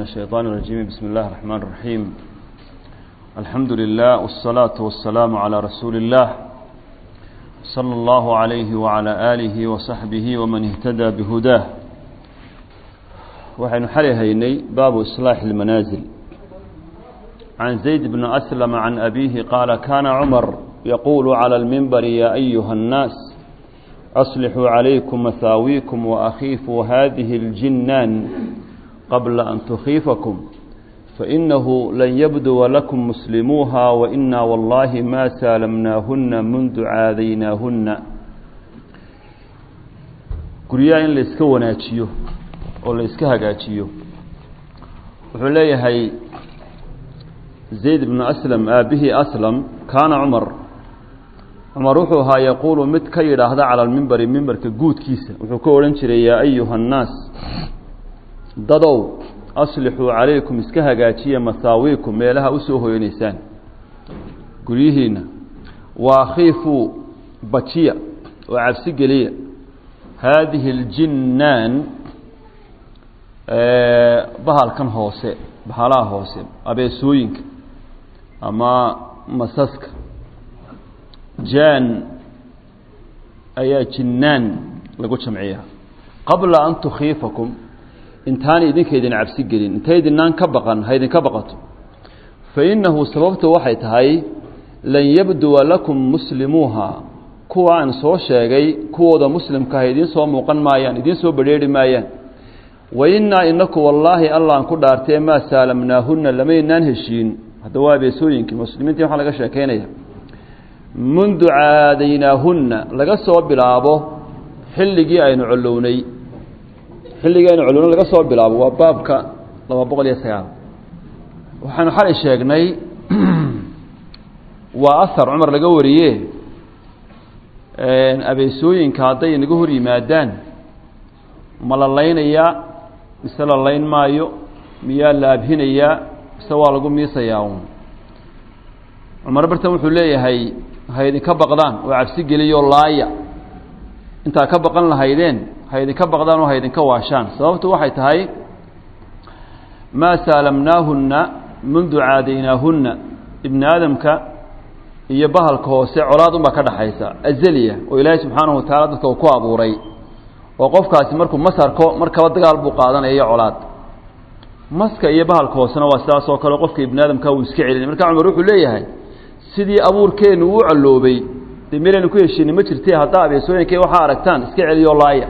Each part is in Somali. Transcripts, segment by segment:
الشيطان الرجيم بسم الله الرحمن الرحيم الحمد لله والصلاة والسلام على رسول الله صلى الله عليه وعلى آله وصحبه ومن اهتدى بهداه وحين حليهيني باب إصلاح المنازل عن زيد بن أسلم عن أبيه قال كان عمر يقول على المنبر يا أيها الناس أصلحوا عليكم مثاويكم وأخيفوا هذه الجنان قبل أن تخيفكم فإنه لن يبدو لكم مسلموها وإنا والله ما سالمناهن منذ عاذيناهن guryaha in la iska wanaajiyo oo la iska hagaajiyo wuxuu leeyahay zayd bnu aslam aabihii aslam kaana cumar cumar wuxuu ahaa yaquulu mid ka yidhaahda cala almimbari mimbarka guudkiisa wuxuu ka odhan jiray yaa ayuha annaas dadow aslixuu calaykum iska hagaajiya masaawiikum meelaha usoo hoyanaysaan guryihiinna wa akhiifuu bajiya oo cabsi geliya haadihi aljinnaan bahalkan hoose bahalaha hoose abeesooyinka ama masaska jaan ayaa jinnaan lagu jamciyaa qabla an tukhiifakum intaana idinka idin cabsi gelin intay idinaan ka baqan ha idinka baqato fa innahu sababtu waxay tahay lan yabduwa lakum muslimuuha kuwa aan soo sheegay kuwooda muslimka ah idiin soo muuqan maayaan idiin soo badrheeri maayaan wa innaa inaku wallaahi allaan ku dhaartee maa saalamnaahunna lamaynaan heshiin hadda waa abeesooyinkii muslimiintii waxaa laga sheekaynaya mundu caadaynaahunna laga soo bilaabo xilligii aynu collownay xilligii aynu collownay laga soo bilaabo waa baabka laba boqol iyo sagaal waxaanu xalay sheegnay waa ahar cumar laga wariye abeesooyinka hadday inaga hor yimaadaan ma la laynayaa mise la layn maayo miyaa la abhinayaa mise waa lagu miisayaa un cumar bartan wuxuu leeyahay ha idinka baqdaan oo cabsi geliyo laaya intaa ka baqan lahaydeen ha idinka baqdaan oo ha idinka waashaan sababtu waxay tahay maa saalamnaahunna mundu caadaynaahunna ibni aadamka iyo bahalka hoose colaad unbaa ka dhaxaysa azaliya oo ilaahay subxaanahu watacaala dadka uu ku abuuray oo qofkaasi markuu masarko markaba dagaal buu qaadanaya iyo colaad maska iyo bahalka hoosena waa sidaas oo kale qofka ibni aadamka uu iska celinay marka cumar wuxuu leeyahay sidii abuurkeennu uu calloobay dee meelaynu ku heshiinay ma jirte haddaa abeesooyinkay waxaa aragtaan iska celiyo laaya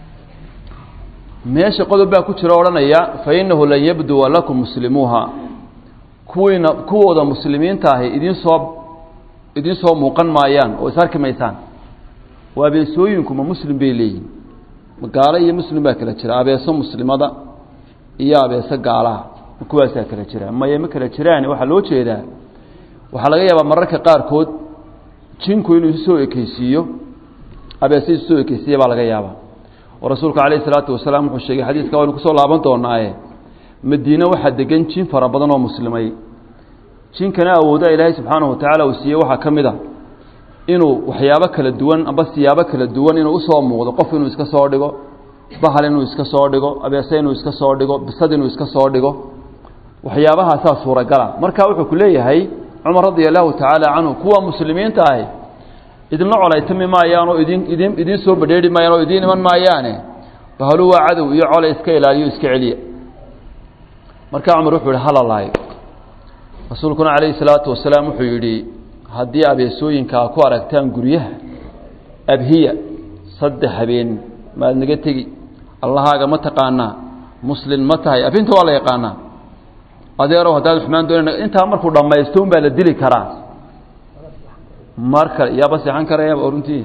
meesha qodob baa ku jira odhanaya fa innahu lan yabduwa lakum muslimuuha kuwiina kuwooda muslimiinta ahi idiin soo idiin soo muuqan maayaan oo isarki maysaan oo abeesooyinku ma muslim bay leeyihin gaalo iyo muslim baa kala jira abeeso muslimada iyo abeeso gaalaha kuwaasaa kala jira maye ma kala jiraan waxaa loo jeedaa waxaa laga yaabaa mararka qaarkood jinku inuu isu soo ekeysiiyo abeese isu soo ekeysiiya baa laga yaabaa oo rasuulku calayhi salaatu wasalaam wuxuu sheegay xadiiska waynu kusoo laaban doonaaye madiine waxaa degan jin fara badan oo muslimay jinkana awooda ilaahay subxaanahu watacaala uu siiyey waxaa ka mid a inuu waxyaabo kala duwan amba siyaabo kala duwan inuu usoo muuqdo qof inuu iska soo dhigo bahal inuu iska soo dhigo abeese inuu iska soo dhigo bisad inuu iska soo dhigo waxyaabahaasaa suuragala marka wuxuu ku leeyahay cumar radia allahu tacaala canhu kuwa muslimiinta ahi idinla colaytami maayaan oo idin idin idiin soo badheeri maayaan oo idiin iman maayaane bahalu waa cadow iyo colay iska ilaaliyo iska celiya marka cumar wuxuu yihi halalaayo rasuulkuna calayhi salaatu wasalaam wuxuu yidhi haddii abeesooyinkaa ku aragtaan guryaha abhiya saddex habeen maad naga tegi allahaaga ma taqaanaa muslin ma tahay abhinta waa la yaqaanaa adeerow haddaad xumaan doonayna intaa markuu dhammaysto un baa la dili karaa mar kale yaaba seexan karaya runtii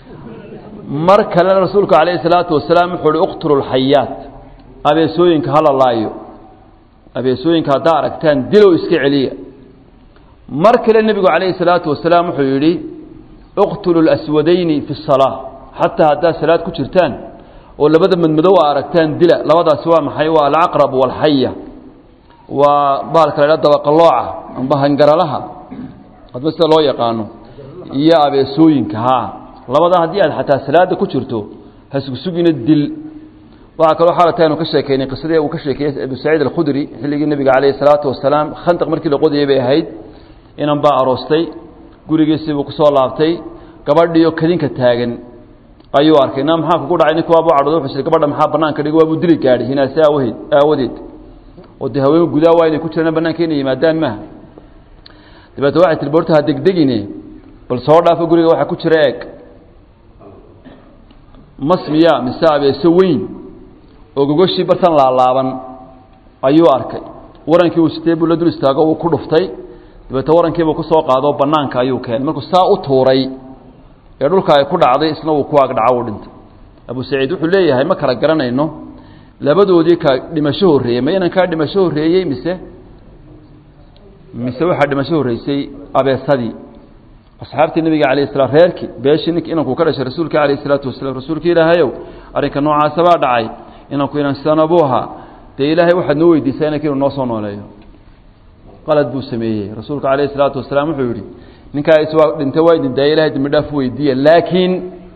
mar kalena rasuulku calayhi salaatu wasalaam wuxuu uhi uqtulu lxayaat abeesooyinka hala laayo abeesooyinka haddaa aragtaan dilow iska celiya mar kale nebigu calayhi salaatu wasalaam wuxuu yidhi uqtulu laswadayni fi salaa xataa haddaad salaad ku jirtaan oo labada madmadow a aragtaan dila labadaasi waa maxay waa alcaqrab walxaya waa baalka la ydhaha dabaqalooca amba hangaralaha hadba sida loo yaqaano iyo abeesooyinka haa labadaa haddii aad xataa salaada ku jirto hasugusugina dil waxaa kaloo xaalata aynu ka sheekeynay qisadii uu ka sheekeeyey abu saciid alkhudri xilligii nebiga calayhi salaatu wasalaam khandaq markii la qodayay bay ahayd inan baa aroostay gurigiisii buu kusoo laabtay gabadhiiyo kadinka taagan ayuu arkay na maxaa kugu dhacay ninka waabu cadhooda wuxuu siri gabadha maxaa banaanka dhigi waabuu dili gaadhay hinaasi aawaheed aawadeed oo dee haween gudaa waa inay ku jiraan banaanka inay yimaadaan maaha dabeete waxay tiri borta ha degdegine bal soo dhaafo guriga waxaa ku jira eeg masmiya mise abeeso weyn oo gogoshii bartan laalaaban ayuu arkay warankii uu sitee buu la dul istaago wuu ku dhuftay dabeete warankiibuu ku soo qaado banaanka ayuu keenay markuu saa u tuuray ee dhulka ay ku dhacday isna uu ku agdhaco u dhintay abu saciid wuxuu leeyahay ma kala garanayno labadoodii ka dhimasho horreeyey ma inankaa dhimasho horreeyey mise mise waxaa dhimasho horreysay abeesadii asxaabtii nabiga calayh slam reerkii beeshii nink inankuu ka dhashay rasuulka calayh isalaatu wasalaam rasuulka ilaahayow arrinka noocaasa baa dhacay inanku inan sidana buu ahaa dee ilaahay waxaad noo weydiisaa inanka inuu noo soo nooleeyo qalad buu sameeyey rasuulka calayh isalaatu wasalaam wuxuu yidhi ninkaa iswaa dhintay waa idin daaya ilahay dembi dhaaf weydiiya laakiin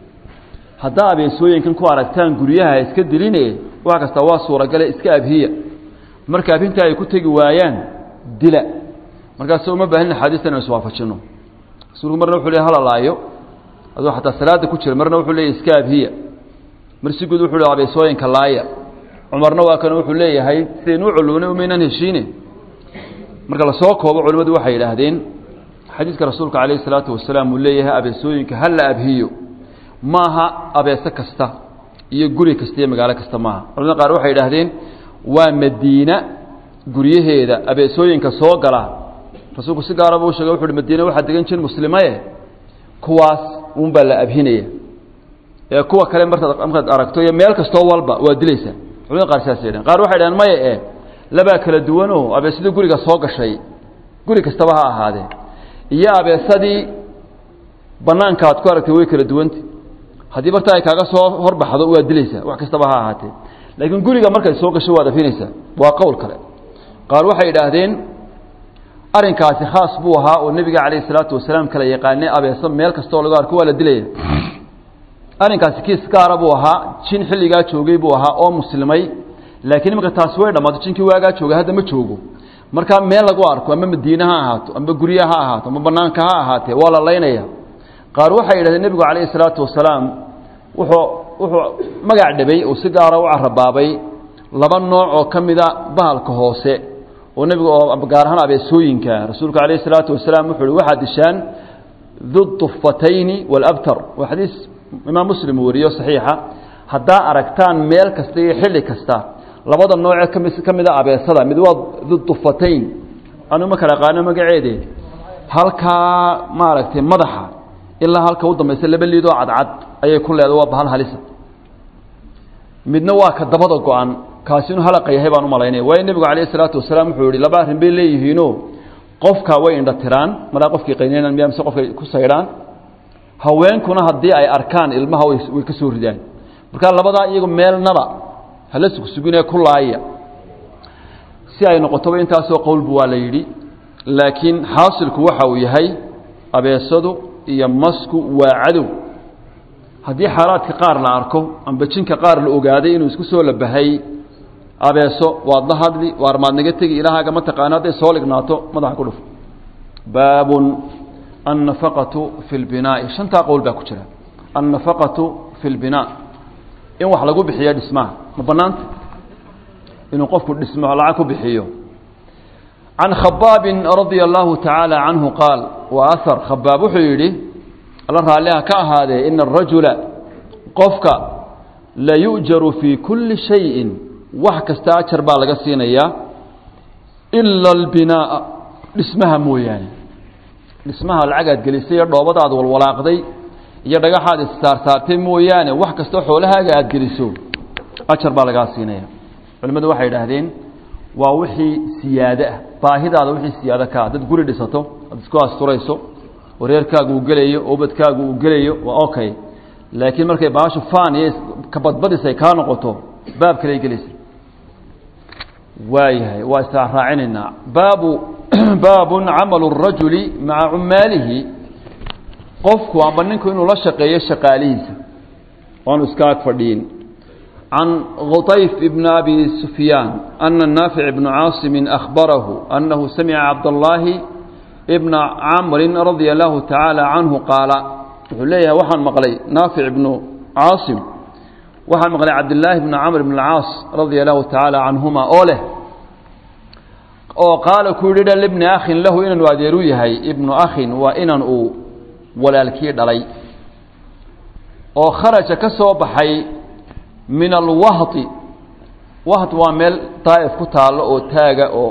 haddaa abeesooyinkan ku aragtaan guryaha iska diline wax kasta waa suuragale iska abhiya marka abhinta ay ku tegi waayaan dila markaas uma baahin axaadiista inu iswaafajino rasuulku marna wuxuu ley halalaayo aduu xataa salaada ku jira marna wuxuu leeyahy iska abhiya mar si guud wuxuu le abeesooyinka laaya cumarna waa kan wuxuu leeyahay sidaynu u culuwnay umaynan heshiine marka lasoo koobo culimmadu waxay yidhaahdeen xadiidka rasuulka calayh isalaatu wasalaam uu leeyahay abeesooyinka ha la abhiyo maaha abeese kasta iyo guri kasta iyo magaalo kasta maaha culamada qaar waxay yidhaahdeen waa madiina guryaheeda abeesooyinka soo gala rasuulku si gaaraba u sheegay wuxu uhi madiina waxaa degan jir muslimaye kuwaas unbaa la abhinaya ee kuwa kale martaad markaad aragto iyo meel kastoo walba waa dilaysaa culamada qaar saas yidhahen qaar waxay dhahen maya e labaa kala duwanoo abeesadii guriga soo gashay guri kastaba ha ahaadee iyo abeesadii banaanka aad ku aragtay way kala duwanta haddii barta ay kaaga soo horbaxdo waad dilaysaa wax kastaba ha ahaatee laakiin guriga markay soo gasho waad afinaysaa waa qowl kale qaar waxay idhaahdeen arrinkaasi khaas buu ahaa oo nebiga calayh isalaatu wasalaam kala yaqaanay abeeso meel kastaoo laga arko waa la dilaya arrinkaasi kiis gaara buu ahaa jin xilligaa joogay buu ahaa oo muslimay laakiin imanka taasi way dhammaato jinkii waagaa joogay hadda ma joogo markaa meel lagu arko ama madiine ha ahaato amba gurya ha ahaato ama banaanka ha ahaatee waa la laynaya qaar waxay yidhahdeen nebigu calayhi salaatu wasalaam wuxuu wuxuu magac dhabay oo si gaara u carabaabay laba nooc oo ka mida bahalka hoose oo nebigu oo gaar ahaan abeesooyinka rasuulku calayhi salaatu wasalaam wuxuu uhi waxaad dishaan dutufatayni walabtar waa xadiis imaam muslim uu wariyo saxiixa haddaa aragtaan meel kasta iyo xilli kasta labada noocee kami ka mida abeesada mid waa dudufatayn anu ma kala qaano magaceede halkaa maaragtay madaxa ilaa halka u dambaysa laba liidoo cadcad ayay ku leeda waa bahal halisa midna waa ka dabada go-an kaasi inuu halaqa yahay baan u malaynaya waayo nebigu calayhi salaatu wasalaam wuxuu yihi laba arrin bay leeyihiino qofka way indha tiraan maraa qofkii qaynaynan miya mise qofkay ku saydhaan haweenkuna haddii ay arkaan ilmaha way ka soo ridaan markaa labadaa iyagu meelnaba hala sugsuginee ku laaya si ay noqotoba intaasoo qowlbu waa la yidhi laakiin xaasilku waxa uu yahay abeesadu iyo masku waa cadow haddii xaalaadka qaar la arko amba jinka qaar la ogaaday inuu isku soo labahay abeeso waad la hadli waar maad naga tegi ilahaaga ma taqaana hadday soo lignaato madaxa ku dhuf baabun annafaqatu fi lbinaa'i shantaa qowl baa ku jira annafaqatu fi lbinaa in wax lagu bixiyo dhismaha ma banaanta inuu qofku dhismo lacag ku bixiyo can khabaabin radia allahu tacaala canhu qaal wa ahar khabaab wuxuu yidhi alla raalliha ka ahaadee ina arajula qofka la yu'jaru fii kulli shayin wax kasta ajar baa laga siinayaa ila albinaa'a dhismaha mooyaane dhismaha lacagaad gelisay iyo dhoobadaad walwalaaqday iyo dhagaxaad issaarsaartay mooyaane wax kastoo xoolahaaga aada geliso ajar baa lagaa siinaya culimmadu waxay idhaahdeen waa wixii siyaado ah baahidaada wixii siyaado kaa dad guri dhisato aad isku asturayso wareerkaagu uu gelayo obadkaagu uu gelayo waa okay laakiin markay baashu faan iyo kabadbadis ay kaa noqoto baab kaley gelaysa waayahay waa israacinaynaa baabu baabun camalu الrajuli maca cumaalihi qofku amba ninku inuu la shaqeeyo shaqaalihiisa oanu iska ag fadhiyin can khuطayf bn abi sufyaan ana naafic bnu caasimi akhbarahu annahu samica cabdallaahi bna camrin radia allahu tacaala canhu qaala wuxuu leeyahay waxaan maqlay naafic bnu caasim waxaan maqlay cabdillaahi bni camr bn alcaas radia allahu tacaala canhuma oo leh oo qaala ku yidhi dha libni akhin lahu inanu adeeru yahay ibnu akhin waa inan uu walaalkii dhalay oo kharaja ka soo baxay min alwahti waht waa meel daa'if ku taallo oo taaga oo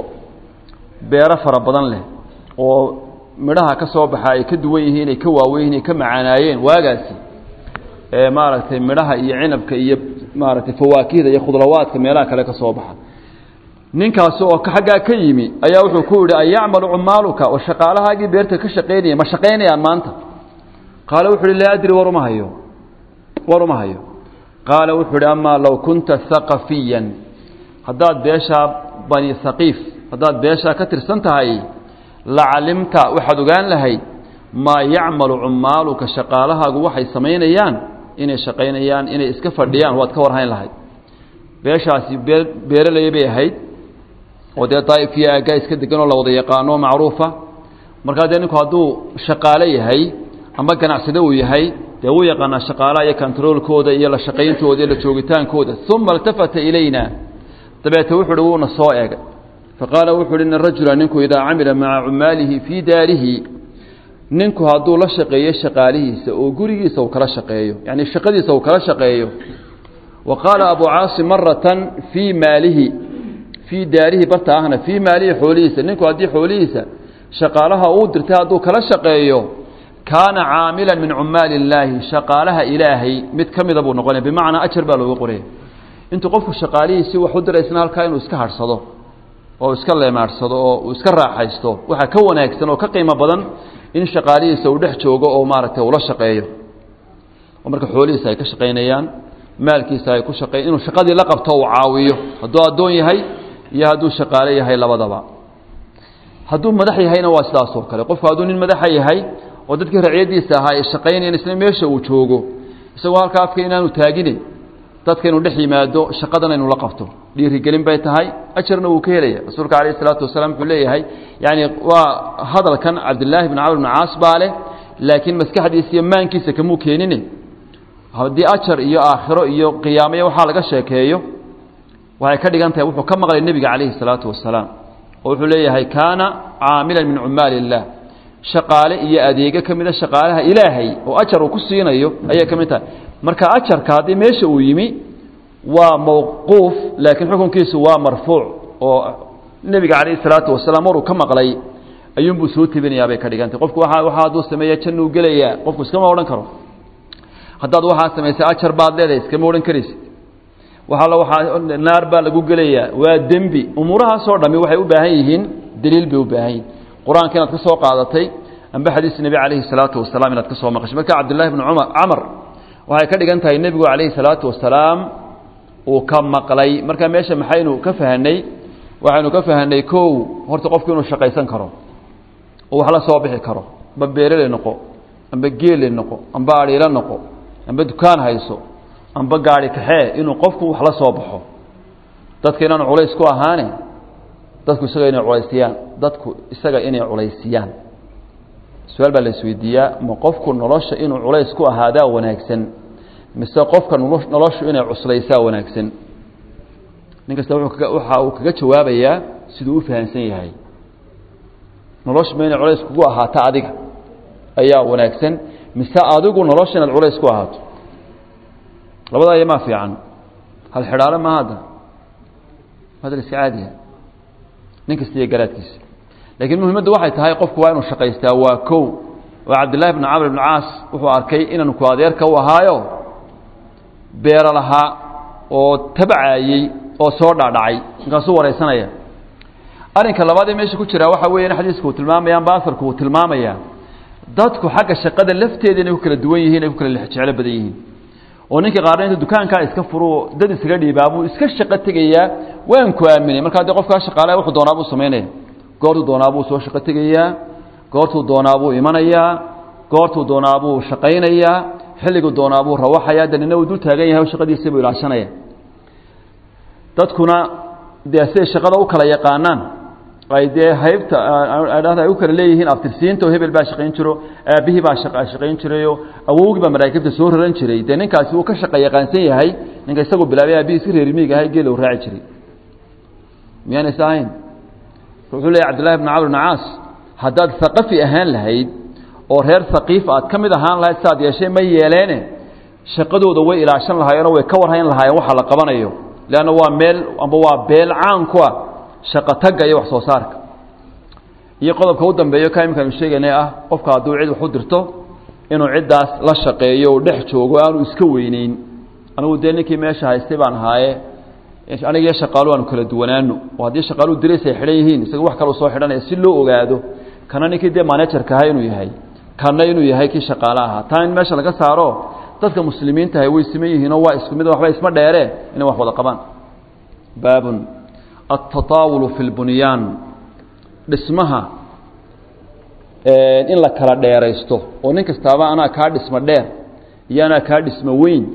beero fara badan leh oo midhaha ka soo baxa ay ka duwan yihiin ay ka waawen yihin ay ka macaanaayeen waagaasi ee maaragtay midhaha iyo cinabka iyo maaragtay fawaakihda iyo khudrawaadka meelaha kale ka soo baxa ninkaasi oo xaggaa ka yimi ayaa wuxuu ku yidhi an yacmalu cumaaluka oo shaqaalahaagii beerta ka shaqaynaya ma shaqaynayaan maanta qaala wuxu uhi laa adri war uma hayo war uma hayo qaala wuxuu uhi amaa low kunta haqafiyan haddaad beeshaa bani haqiif haddaad beeshaa ka tirsan tahay la calimta waxaad ogaan lahayd maa yacmalu cumaaluka shaqaalahaagu waxay samaynayaan inay shaqaynayaan inay iska fadhiyaan waad ka warhayn lahayd beeshaasi bee beeraley bay ahayd oo dee daa'ifkiyo aaggaa iska degan oo la wada yaqaano macruufa markaa dee ninku hadduu shaqaale yahay ama ganacsade uu yahay dee wuu yaqaanaa shaqaalaha iyo kontaroolkooda iyo la shaqayntooda iyo la joogitaankooda uma iltafata ilayna dabeete wuxu uhi wuuna soo eegay faqaala wuxu uhi ina rajula ninku idaa camila maca cumaalihi fii daarihi ninku hadduu la shaqeeyo shaqaalihiisa oo gurigiisa uu kala shaqeeyo yacni shaqadiisa uu kala shaqeeyo wa qaala abu caasim maratan fii maalihi fii daarihi barta ahna fii maalihi xoolihiisa ninku haddii xoolihiisa shaqaalaha uu dirtay hadduu kala shaqeeyo kaana caamilan min cumaali illaahi shaqaalaha ilaahay mid ka mida buu noqonaya bimacnaa ajar baa looga qoraya intuu qofku shaqaalihiisii wax u diraysna halkaa inuu iska harhsado oo iska leemaarsado oo uu iska raaxaysto waxaa ka wanaagsan oo ka qiimo badan in shaqaalihiisa uu dhex joogo oo maaragtay ula shaqeeyo oo marka xoolihiisa ay ka shaqaynayaan maalkiisa ay ku shaqeyn inuu shaqadii la qabto uu caawiyo hadduu addoon yahay iyo hadduu shaqaale yahay labadaba hadduu madax yahayna waa sidaas oo kale qofku hadduu nin madaxa yahay oo dadkii raciyadiisa ahaa ay shaqaynayan isna meesha uu joogo isagoo halkaa afka inaanu taagine dadka inuu dhex yimaado shaqadana inuu la qabto dhiirigelin bay tahay ajarna wuu ka helaya rasuulka calayh isalaatu wasalaam wuxuu leeyahay yani waa hadalkan cabdillaahi bn camr bn caas baa leh laakiin maskaxdiisa iyo maankiisa kamuu keenine haddii ajar iyo aakhiro iyo qiyaamaya waxaa laga sheekeeyo waxay ka dhigan tahay wuxuu ka maqlay nebiga calayhi salaatu wasalaam oo wuxuu leeyahay kaana caamilan min cumaali illaah shaqaale iyo adeego ka mida shaqaalaha ilaahay oo ajar uu ku siinayo ayay ka mid tahay marka ajarka haddii meesha uu yimi waa mawquuf laakiin xukunkiisu waa marfuuc oo nebiga calayhi salaatu wasalaam maruu ka maqlay ayuunbuu soo tebinayaa bay ka dhigantay qofku waa waxa hadduu sameeya jannuu gelayaa qofku iskama odhan karo haddaad waxaa samaysay ajar baad leedahay iskama odhan karaysid waxaala waxaa naar baa lagu gelayaa waa dembi umuurahaasoo dhami waxay u baahan yihiin daliil bay u baahan yihin qur-aanka inaad ka soo qaadatay amba xadiis nebi calayhi salaatu wasalaam inaad ka soo maqashay marka cabdillahi bni cumar camar waxay ka dhigan tahay nebigu calayhi salaatu wasalaam uu ka maqlay marka meesha maxaynu ka fahanay waxaynu ka fahanay kow horta qofku inuu shaqaysan karo oo wax la soo bixi karo amba beerele noqo amba geele noqo amba adhiilo noqo amba dukaan hayso amba gaari kaxee inuu qofku wax la soo baxo dadka inaanu culays ku ahaane dadku isaga inay culaysiyaan dadku isaga inay culaysiyaan su-aal baa la isweydiiyaa ma qofku nolosha inuu culays ku ahaadaa wanaagsan mise qofka noloshu inay cuslaysaa wanaagsan nin kasta waxa uu kaga jawaabayaa siduu u fahamsan yahay noloshu ma inay culays kugu ahaato adiga ayaa wanaagsan mise adigu nolosha inaad culays ku ahaato labadaa iyo maa fiican hal xidhaalo ma hadda hadal iska caadiya nin kasta iyo garaadkiisa laakiin muhimmadda waxay tahay qofku waa inuu shaqaystaa waa kow oo cabdillahi bni camr bni caas wuxuu arkay inanu ku adeerka u ahaayo beero lahaa oo tabcaayey oo soo dhaadhacay markaasuu waraysanaya arrinka labaad ee meesha ku jiraa waxa weya in xadiiska uu tilmaamaya amba asarku uu tilmaamaya dadku xagga shaqada lafteeda inay ku kala duwan yihiin ay ku kala jeclo badan yihiin oo ninka qaarna inta dukaankaa iska furo dad isaga dhiibaa buu iska shaqo tegayaa waan ku aaminay markaa dee qofkaa shaqaalaha wuxuu doonaa buu samaynaya goortuu doonaa buu soo shaqo tegayaa goortuu doonaa buu imanayaa goortuu doonaa buu shaqaynayaa xilliguu doonaa buu rawaxayaa de nina uu dul taagan yahay oo shaqadiisa buu ilaashanaya dadkuna dee siday shaqada u kala yaqaanaan ay dee haybta dhahda ay u kala leeyihiin abtirsiinta oo hebel baa shaqayn jiro aabbihii baa shaqayn jirayo awowgii baa maraakibta soo raran jiray dee ninkaasi uu ka shaqa yaqaansan yahay ninka isagoo bilaabay aabihii si reer miig ahay geela u raaci jiray miyaana is ahayn wuxuu leeyahy cabdillahi bn camr bn caas haddaad haqafi ahaan lahayd oo reer haqiif aad ka mid ahaan lahayd siaad yeeshay ma yeeleene shaqadooda way ilaashan lahaayeenoo way ka warhayn lahaayeen waxa la qabanayo leanna waa meel amba waa beel caan ku ah shaqo tagga iyo wax soo saarka iyo qodobka u dambeeyo ka imikaanu sheegaynay ah qofka hadduu cid wax u dirto inuu ciddaas la shaqeeyo uu dhex joogo aanu iska weyneyn anigu dee ninkii meesha haystay baan ahaaye aniga iyo shaqaalu aanu kala duwanaano oo haddii shaqaaluhu dirays ay xidhan yihiin isaga wax kaloo soo xidhanaya si loo ogaado kana ninkii dee manajerka ahaa inuu yahay kana inuu yahay kii shaqaale ahaa taa in meesha laga saaro dadka muslimiintahay way siman yihiinoo waa isku mid waxba isma dheere inay wax wada qabaan baabun altataawulu fi lbunyaan dhismaha in la kala dheeraysto oo nin kastaaba anaa kaa dhismo dheer iyo anaa kaa dhismo weyn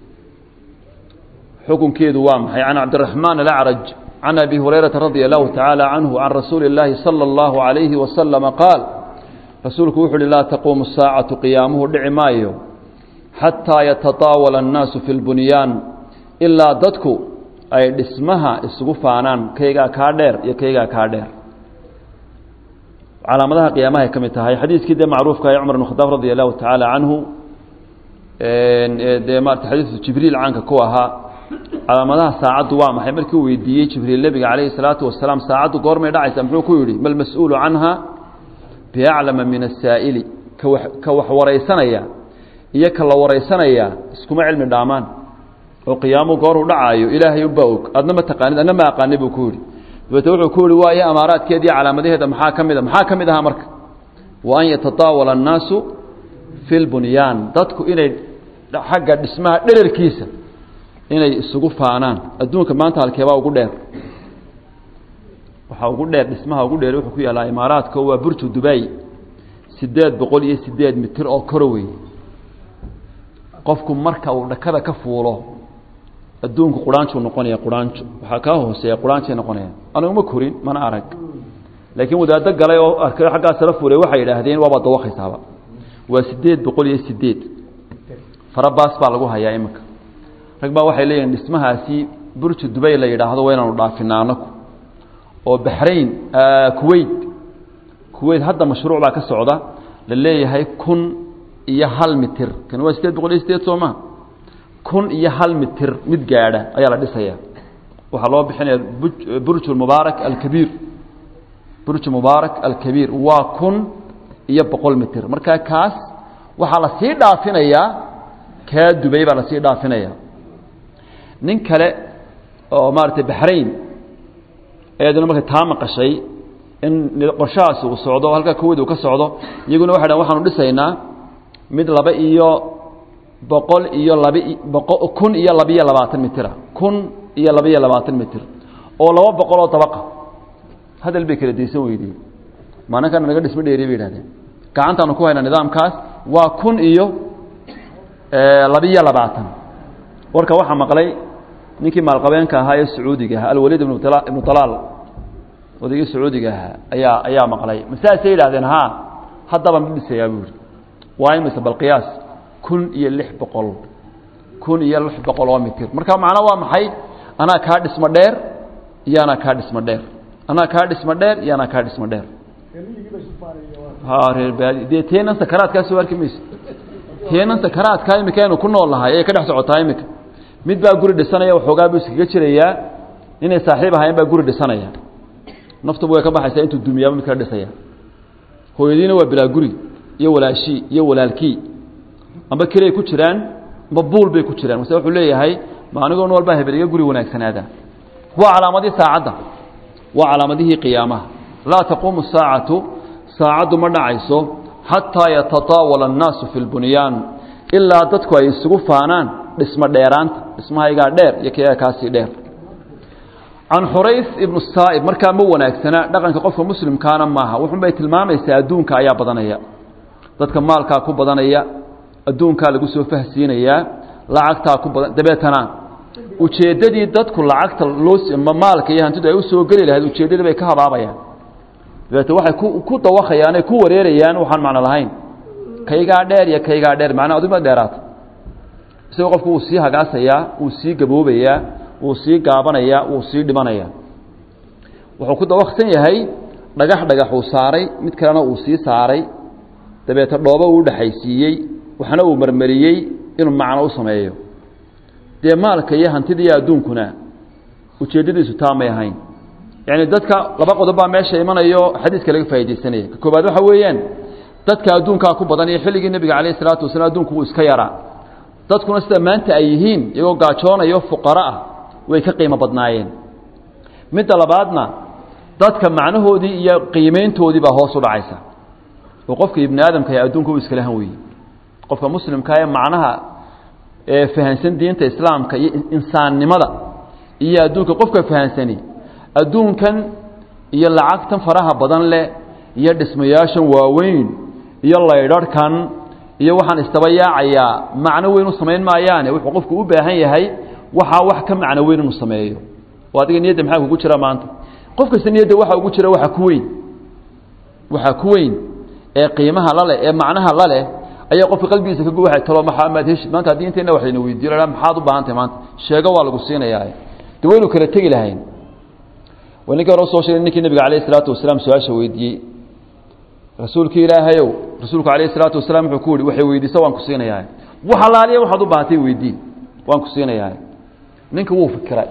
xukunkeedu waa maxay can cabdiraxmaan alacraj can abi hurayrata radia allahu tacaala canhu can rasuuli اllaahi salى اllahu عalayhi wasalama qaal rasuulku wuxu uhi laa taquumu saacatu qiyaamuhu dhici maayo xataa yatataawala annaasu fi lbunyaan ilaa dadku ay dhismaha isugu faanaan kaygaa kaa dheer iyo kaygaa kaa dheer calaamadaha qiyaamahay ka mid tahay xadiiskii dee macruufka ee cumar bn khadaab radia allahu tacaala canhu dee maarata xadiisu jibriil caanka ku ahaa calaamadaha saacaddu waa maxay markii uu weydiiyey jibriil nebiga calayhi salaatu wasalaam saacaddu goormay dhacaysa muxuu ku yidhi ma lmas-uulu canha biaclama min asaa'ili kawa ka wax waraysanaya iyo ka la waraysanaya iskuma cilmi dhaamaan oo qiyaamuhu gooruu dhacaayo ilaahay unbaa og adna ma taqaanid adna ma aqaani buu ku yidhi dabeete wuxuu ku yihi waayo amaaraadkeeda iyo calaamadaheeda maxaa ka mid a maxaa ka mid ahaa marka wa an yatataawala annaasu fi lbunyaan dadku inay xagga dhismaha dherarkiisa inay isugu faanaan adduunka maanta halkeebaa ugu dheer waxaa ugu dheer dhismaha ugu dheer wuxuu ku yaallaa imaaraadka waa burju dubay siddeed boqol iyo siddeed mitir oo koro wey qofku marka uu dhakada ka fuulo adduunku quraanjuu noqonaya quraanjo waxaa kaa hooseeya quraanjay noqonaya aniguma korin mana arag laakiin wadaaddo galay oo arkay xaggaa sala fuulay waxay yidhaahdeen waabaa dawaqaysaaba waa siddeed boqol iyo siddeed farabaas baa lagu hayaa iminka rag baa waxay leeyihin dhismahaasi burju dubay la yidhaahdo waa inaanu dhaafinaa anaku oo baxrayn kuweyt kuweyt hadda mashruuc baa ka socda la leeyahay kun iyo hal mitir kan waa siddeed boqol iyo sideed soo maa kun iyo hal mitir mid gaadha ayaa la dhisaya waxaa loo bixinaya burj mubaarak alkabiir burj mubaarak alkabiir waa kun iyo boqol mitir markaa kaas waxaa la sii dhaafinayaa kaa dubay baa lasii dhaafinaya nin kale oo maaragtay baxrayn ayaduna markay taa maqashay in qorshahaasi uu socdo halkaa kuweyt uu ka socdo iyaguna waxay dhahan waxaanu dhisaynaa mid laba iyo boqol iyo labi boqo kun iyo labiyo labaatan mitira kun iyo labiyo labaatan mitir oo laba boqol oo dabaqa hadal bay kala daysan weydiyey maalinkan naga dhismo dheeriy bay yidhahdeen gacantaanu ku haynaa nidaamkaas waa kun iyo labiyo labaatan warka waxaa maqlay ninkii maalqabeenka ahaa ee sacuudiga ahaa alwaliid ibnu ibnu talaal odaygii sacuudiga ahaa ayaa ayaa maqlay masaasay yidhahdeen ha haddaba ma dhisayaa buu yihi waa imise bal qiyaas kun iyo lix boqol kun iyo lix boqol oo mitir marka macno waa maxay anaa kaa dhismo dheer iyo anaa kaa dhismo dheer anaa kaa dhismo dheer iyo anaa kaa dhismo dheer ha reer baadi dee teenan sakaraadkaa soo arki mayso teenan sakaraadkaa imika aynu ku nool nahay ayay ka dhex socotaa imika mid baa guri dhisanaya waxoogaa buu iskaga jirayaa inay saaxiib ahaayeen baa guri dhisanaya naftuba way ka baxaysaa intuu dumiyaaba mid kala dhisaya hooyadiina waa bilaa guri iyo walaashii iyo walaalkii amba kelay ku jiraan amba buul bay ku jiraan mase wuxuu leeyahay ma anigoo nool baa hebel iga guri wanaagsanaada waa calaamadii saacadda waa calaamadihii qiyaamaha laa taquumu saacatu saacaddu ma dhacayso xataa yatataawala annaasu fi lbunyaan ilaa dadku ay isugu faanaan dhismo dheeraanta dhismahaygaa dheer iyo kayaga kaasii dheer can xurays ibnu saa'ib markaa ma wanaagsana dhaqanka qofka muslimkaana maaha wuxun bay tilmaamaysaa adduunka ayaa badanaya dadka maalkaa ku badanaya adduunkaa lagu soo fahsiinayaa lacagtaa ku badan dabeetana ujeeddadii dadku lacagta loo maalka iyo hantidu ay u soo geli lahayd ujeeddadii bay ka habaabayaan dabeete waxay ku ku dawakayaan ay ku wareerayaan waxaan macno lahayn kaygaa dheer iyo kaygaa dheer macnaa adigma dheeraata isagoo qofku wuu sii hagaasayaa wuu sii gaboobayaa wuu sii gaabanayaa wuu sii dhimanayaa wuxuu ku dawaksan yahay dhagax dhagax uu saaray mid kalena uu sii saaray dabeete dhoobo uu dhexaysiiyey waxna uu marmariyey inuu macno u sameeyo dee maalka iyo hantida iyo adduunkuna ujeeddadiisu taa may ahayn yacni dadka laba qodob baa meesha imanayo xadiiska laga faaidaysanaya ka koobaad waxa weeyaan dadka adduunkaa ku badan iyo xilligii nebiga calayh isalaatu wasalaam adduunku wuu iska yaraa dadkuna sida maanta ay yihiin iyagoo gaajoonayo fuqaro ah way ka qiimo badnaayeen midda labaadna dadka macnahoodii iyo qiimayntoodii baa hoos u dhacaysa oo qofka ibni aadamka ee adduunka uu iskala han weeye qofka muslimka ee macnaha ee fahansan diinta islaamka iyo insaannimada iyo adduunka qofka fahansani adduunkan iyo lacagtan faraha badan leh iyo dhismayaashan waaweyn iyo laydharhkan iyo waxaan istaba yaacayaa macno weyn u samayn maayaane wuxuu qofku u baahan yahay waxaa wax ka macno weyn inuu sameeyo oo adiga niyadda maxaa kugu jira maanta qof kasta niyadda waxa ugu jira waxa ku weyn waxa ku weyn ee qiimaha la leh ee macnaha la leh ayaa qofka qalbigiisa ka guwaxay talo maxaa maad heshid maanta haddii intayna wax layna weydiiyo la maxaad u baahan tahay maanta sheego waa lagu siinayaa de waynu kala tegi lahayn waa ninkii hore usoo sheegay ninkii nabiga calayh isalaatu wasalaam su-aasha weydiiyey rasuulkii ilaahayow rasuulku calayh isalaatu wasalaam wuxuu ku yihi waxay weydiisa waan ku siinayaa wax alaaliya waxaad u baahatay weydii waan ku siinayaa ninka wuu fikiray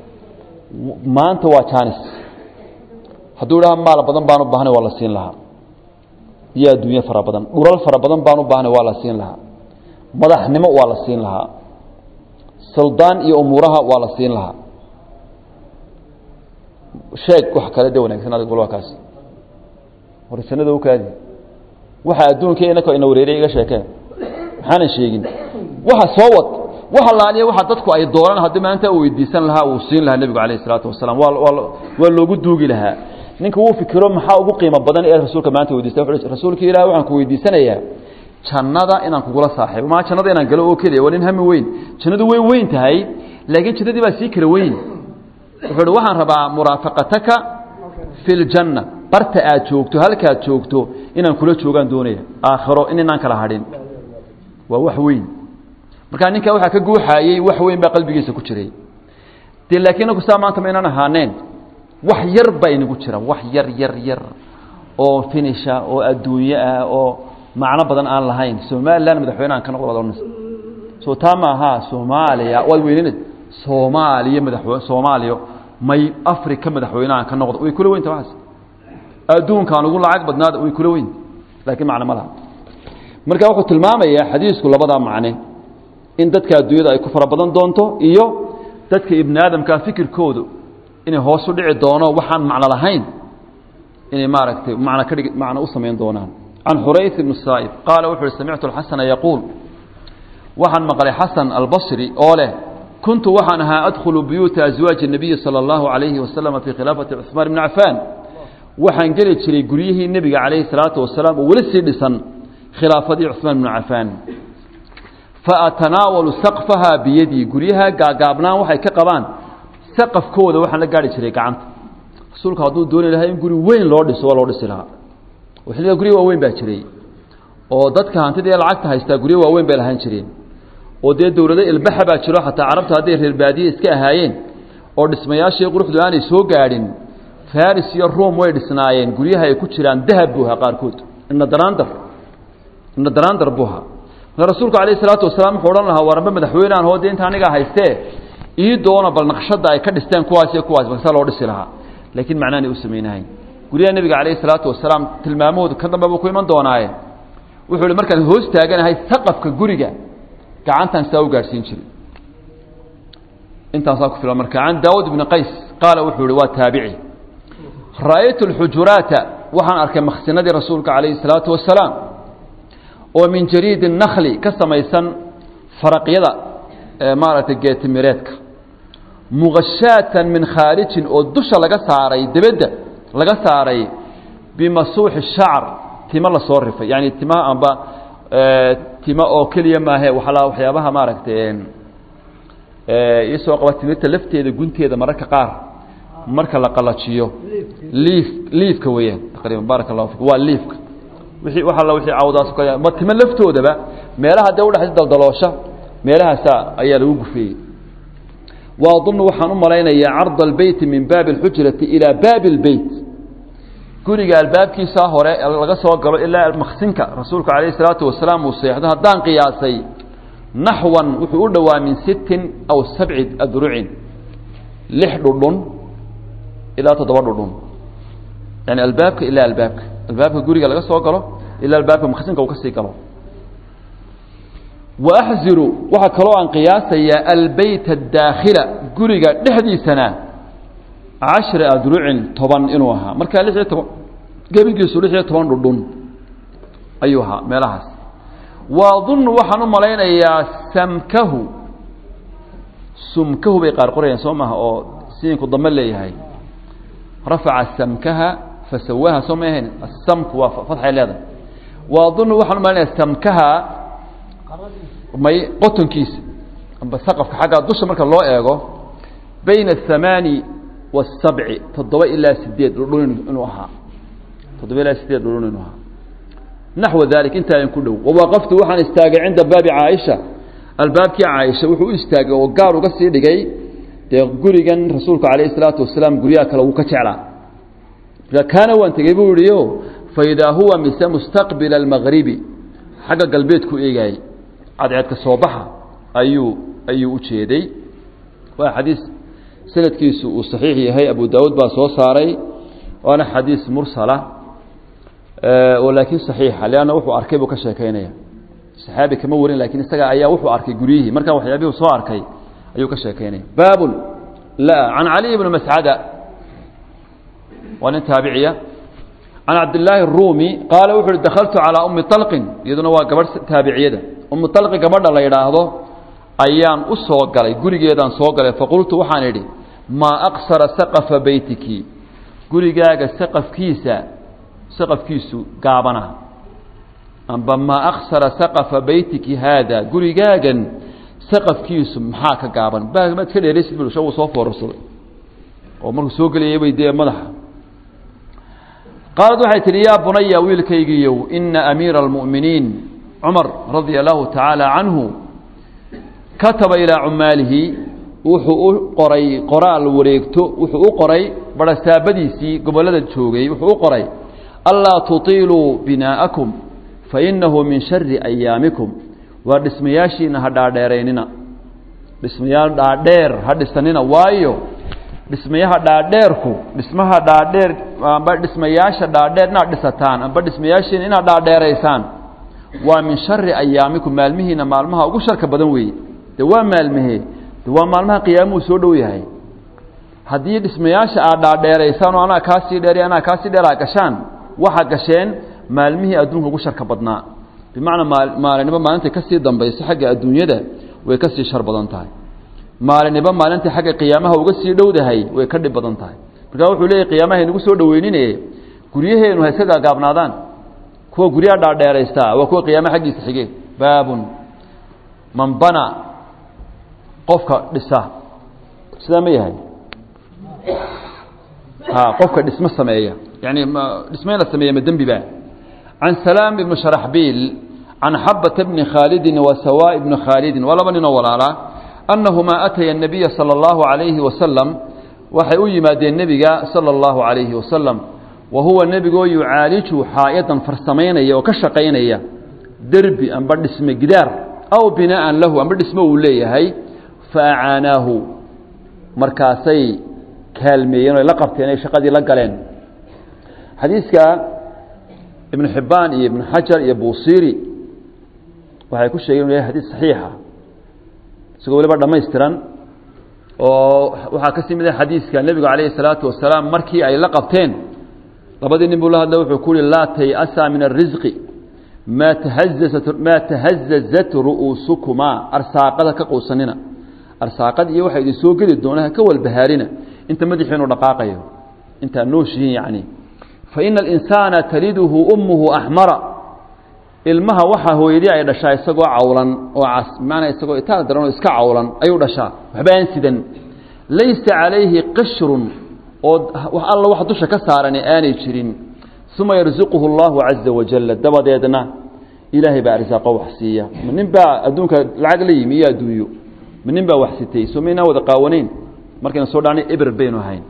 maanta waa janis hadduu idhaha maal badan baan u baahnay waa la siin lahaa iyo adduunye fara badan dhulal fara badan baan u baahnay waa la siin lahaa madaxnimo waa la siin lahaa suldaan iyo umuuraha waa la siin lahaa sheeg wax kale de wanaagsan adig bal waa kaas war jannada u kaadi waxa adduunka inaka ina wareeriya iga sheekeen maxaanan sheegin waxa soo wad waxa laaliya waxa dadku ay doonaan haddii maanta uu weydiisan lahaa uu siin lahaa nebigu calayh isalaatu wasalaam waa waa waa loogu duugi lahaa ninka wuu fikiro maxaa ugu qiimo badan ee rasuulka maanta weydiistay wuxuu rasuulka ilaahi waxaan ku weydiisanayaa jannada inaan kugula saaxiibo maa jannada inaan galo oo keliya waa nin hami weyn jannadu way weyn tahay laakiin jannadii baa sii kala weyn wuxuu uhi waxaan rabaa muraafaqataka fi ljanna barta aad joogto halkaad joogto inaan kula joogaan doonaya aakhiro in inaan kala hadhin waa wax weyn markaa ninkaa waxaa ka guuxaayey wax weyn baa qalbigiisa ku jiray de laakiin inagu saa maanta ma inaan ahaaneen wax yar baa inagu jira wax yar yar yar oo finisha oo adduunye ah oo macno badan aan lahayn somalilan madaxweynehan ka noqdo waad ohanaysa soo taa maaha soomaaliya waad weynina soomaaliya madaxweyne soomaaliya may africa madaxweynehan ka noqdo way kula weynta waxaas adduunkaan ugu lacag badnaada way kula weynta laakiin macno ma laha marka wuxuu tilmaamayaa xadiisku labadaa macne in dadka adduunyada ay ku fara badan doonto iyo dadka ibni aadamkaa fikirkoodu inay hoos u dhici doono waxaan macno lahayn inay maaragtay macno ka dhig macno u samayn doonaan can xurayth ibn saa'ib qaala wuxu uhi samictu alxasana yaquul waxaan maqlay xasan albasri oo leh kuntu waxaan ahaa adkhulu buyuuta aswaaji الnabiyi salى اllahu عalayhi wasalama fii khilaafati cuثmaan bni cafaan waxaan geli jiray guryihii nebiga calayhi الsalaatu wasalaam oo weli sii dhisan khilaafadii cuثmaan bnu cafaan faatanaawalu saqfahaa biyadii guryaha gaagaabnaan waxay ka qabaan saqafkooda waxaan la gaari jiray gacanta rasuulku hadduu dooni lahaa in guri weyn loo dhiso waa loo dhisi lahaa oo xilliga gurya waaweyn baa jiray oo dadka hantida ee lacagta haystaa guryo waaweyn bay lahaan jireen oo dee dowlado ilbaxa baa jiro xataa carabta hadday reer baadiye iska ahaayeen oo dhismayaashii quruxdu aanay soo gaadhin faris iyo ruom way dhisnaayeen guryaha ay ku jiraan dahab buuha qaarkood ina daraandar ina daraandar buuha marka rasuulku calayh isalaatu wasalaam wuxuu odhan lahaa waramba madaxweynean hoo dee inta anigaa haystee ii doona bal naqshadda ay ka dhisteen kuwaas iyo kuwaas baksaa loo dhisi lahaa laakiin macnaanay u samaynahayn guryaha nebiga calayhi salaatu wasalaam tilmaamahoodu ka dambe buu ku iman doonaaye wuxuu ihi markaan hoos taaganahay saqafka guriga gacantaan saa u gaadhsiin jiray intaasaa ku filan marka can daawud ibni qays qaala wuxuu ihi waa taabici ra'aytu alxujuraata waxaan arkay maksinadii rasuulka calayhi salaatu wasalaam oo min jariidi nakli ka samaysan faraqyada maaragtay geetimireedka muqashaatan min khaarijin oo dusha laga saaray debedda laga saaray bimasuuxi shacr timo lasoo rifay yani timaha amba timo oo keliya maahe waala waxyaabaha maaragtay isoo qaba timirta lafteeda gunteeda mararka qaar marka la qalajiyo liif liifka weeyaan taqriiban baaraka allahu fikum waa liifka wixii waxa la wixii cawdaas ka ma timo laftoodaba meelaha dee udhaxaysa daldaloosha meelahaasa ayaa lagu gufeeyey waadunnu waxaan u malaynayaa carda albeyti min baabi alxujrati ilaa baabi albeyt guriga albaabkiisaa hore laga soo galo ilaa maksinka rasuulku calayhi salaatu wasalaam uu seexdo haddaan qiyaasay naxwan wuxuu u dhowaa min sittin aw sabci adrucin lix dhudhun ilaa toddoba dhudhun yani albaabka ilaa albaabka albaabka guriga laga soo galo ilaa albaabka maksinka uu ka sii galo wa axziru waxaa kaloo aan qiyaasayaa albeyt adaakhila guriga dhexdiisana cashra adrucin toban inuu ahaa markaa lix iyo toban gebigiisu lix iyo toban dhudhun ayuu ahaa meelahaas waadunnu waxaan u malaynayaa samkahu sumkahu bay qaar qorayaan soo maaha oo siinku dambe leeyahay rafaca samkaha fasawaaha soo ma ahayn asamku waa fatxay leedahay waadunnu waxaan u malaynayaa samkaha may qotonkiisa amba saqafka xaggaa dusha marka loo eego bayna athamaani waasabci toddoba ilaa sideed dhudhun inuu ahaa toddoba ilaa sideed dhudhun inuu ahaa naxwa dalik intaa ku dhow wawaqaftu waxaan istaagay cinda baabi caaisha albaabkii caaisha wuxuu u istaagay oo gaar uga sii dhigay dee gurigan rasuulku calayhi salaatu wasalaam guryaha kale wuu ka jeclaa kaana waan tegey buu yihi o faidaa huwa mise mustaqbila almagribi xagga galbeedku eegaayey cadceedka soo baxa ayuu ayuu u jeeday waa xadiis sanadkiisu uu saxiix yahay abu daawuud baa soo saaray waana xadiis mursala oo laakiin saxiixa leanna wuxuu arkay buu ka sheekaynaya saxaabi kama warin lakin isaga ayaa wuxuu arkay guryihii markaa waxyaabihuu soo arkay ayuu ka sheekaynaya baabun la can caliy bni mascada waa nin taabiciya can cabdillaahi الrumi qaala wuxu uhi dakaltu calىa umi طalqin iyaduna waa gabadh taabiciyada umi طalqi gabadha la yidhaahdo ayaan u soo galay gurigeedaan soo galay faqultu waxaan idhi maa aqsara saqafa beytiki gurigaaga saqafkiisa saqafkiisu gaabana amba maa aksara saqafa beytiki haada gurigaagan saqafkiisu maxaa ka gaaban maad ka dheeraysid bu uu soo foorarsaday oo markuu soo gelayay bay dee madaxa qaalad waxay tihi yaa bunaya wiilkaygiiyow ina amiira almu'miniin cumar radia allahu tacaala canhu kataba ilaa cumaalihi wuxuu u qoray qoraal wareegto wuxuu u qoray barasaabadiisii gobollada joogay wuxuu u qoray anlaa tutiiluu binaa'akum fainahu min shari ayaamikum waa dhismayaashiina ha dhaadheeraynina dhismayaal dhaadheer ha dhisanina waayo dhismayaha dhaadheerku dhismaha dhaadheer amba dhismayaasha dhaadheer inaad dhisataan amba dhismayaashiina inaad dhaadheeraysaan waa min shari ayaamikum maalmihiina maalmaha ugu sharka badan weeye de waa maalmahee de waa maalmaha qiyaamuhu soo dhow yahay haddii dhismayaasha aad dhaadheeraysaan oo anaa kaasii dheer anaa kaasii dheer aa gashaan waxaa gasheen maalmihii adduunka ugu sharka badnaa bimacnaa maalinimo maalintay kasii dambayso xagga adduunyada way kasii shar badan tahay maalinimo maalintai xagga qiyaamaha uga sii dhowdahay way ka dhib badan tahay markaa wuxuu leeyahy qiyaamaha inagu soo dhaweynine guryaheenu ha iska gaagaabnaadaan kuwa guryaha dhaadheeraystaa waa kuwa qiyaamaha xaggiisa xige baabun man bana qofka dhisa sidaa ma yahay ha qofka dhismo sameeya yani dhismo in la sameeya ma dembi ba can salaam ibni sharaxbiil can xabata bni khaalidin wa sawa ibni khaalidin waa laba ninoo walaalaa annahumaa ataya الnabiya salى اllahu عalayhi wasalam waxay u yimaadeen nebiga salى اllahu عalayhi wasalam wa huwa nebigoo yucaaliju xaayadan farsamaynaya oo ka shaqaynaya derbi amba dhisme gidaar aw binaa'an lahu amba dhismo uu leeyahay faacaanaahu markaasay kaalmeeyeen o la qabteen ay shaqadii la galeen xadiiska ibnu xibbaan iyo ibnu xajar iyo buusiri waxay ku sheegeen inu yahay xadiis saxiixa isagoo waliba dhammaystiran oo waxaa kasii mid ah xadiiska nebigu calayhi salaatu wasalaam markii ay la qabteen labadii nin buu la hadla wuxuu ku uhi laa tay-asa min arisqi maa tahazazat maa tahazazat ru'uusukumaa arsaaqada ka quusanina arsaaqad iyo waxaa idin soo geli doona ha ka walbahaarina inta madaxiinu dhaqaaqayo intaa nooshihiin yacni fa ina alinsaana taliduhu ummuhu axmara ilmaha waxaa hooyadii ay dhashaa isagoo cawlan oo cas maanaa isagoo itaal daran oo iska cawlan ayuu dhashaa waxba aan sidan laysa calayhi qishrun oo wax alla wax dusha ka saarani aanay jirin uma yarsuquhu allahu caza wajalla dabadeedna ilaahay baa arsaaqo wax siiya ma nin baa adduunka lacag la yimi iyo adduunyo ma nin baa wax sitay soo maynaan wada qaawanayn markaynu soo dhacnay eber baynu ahayn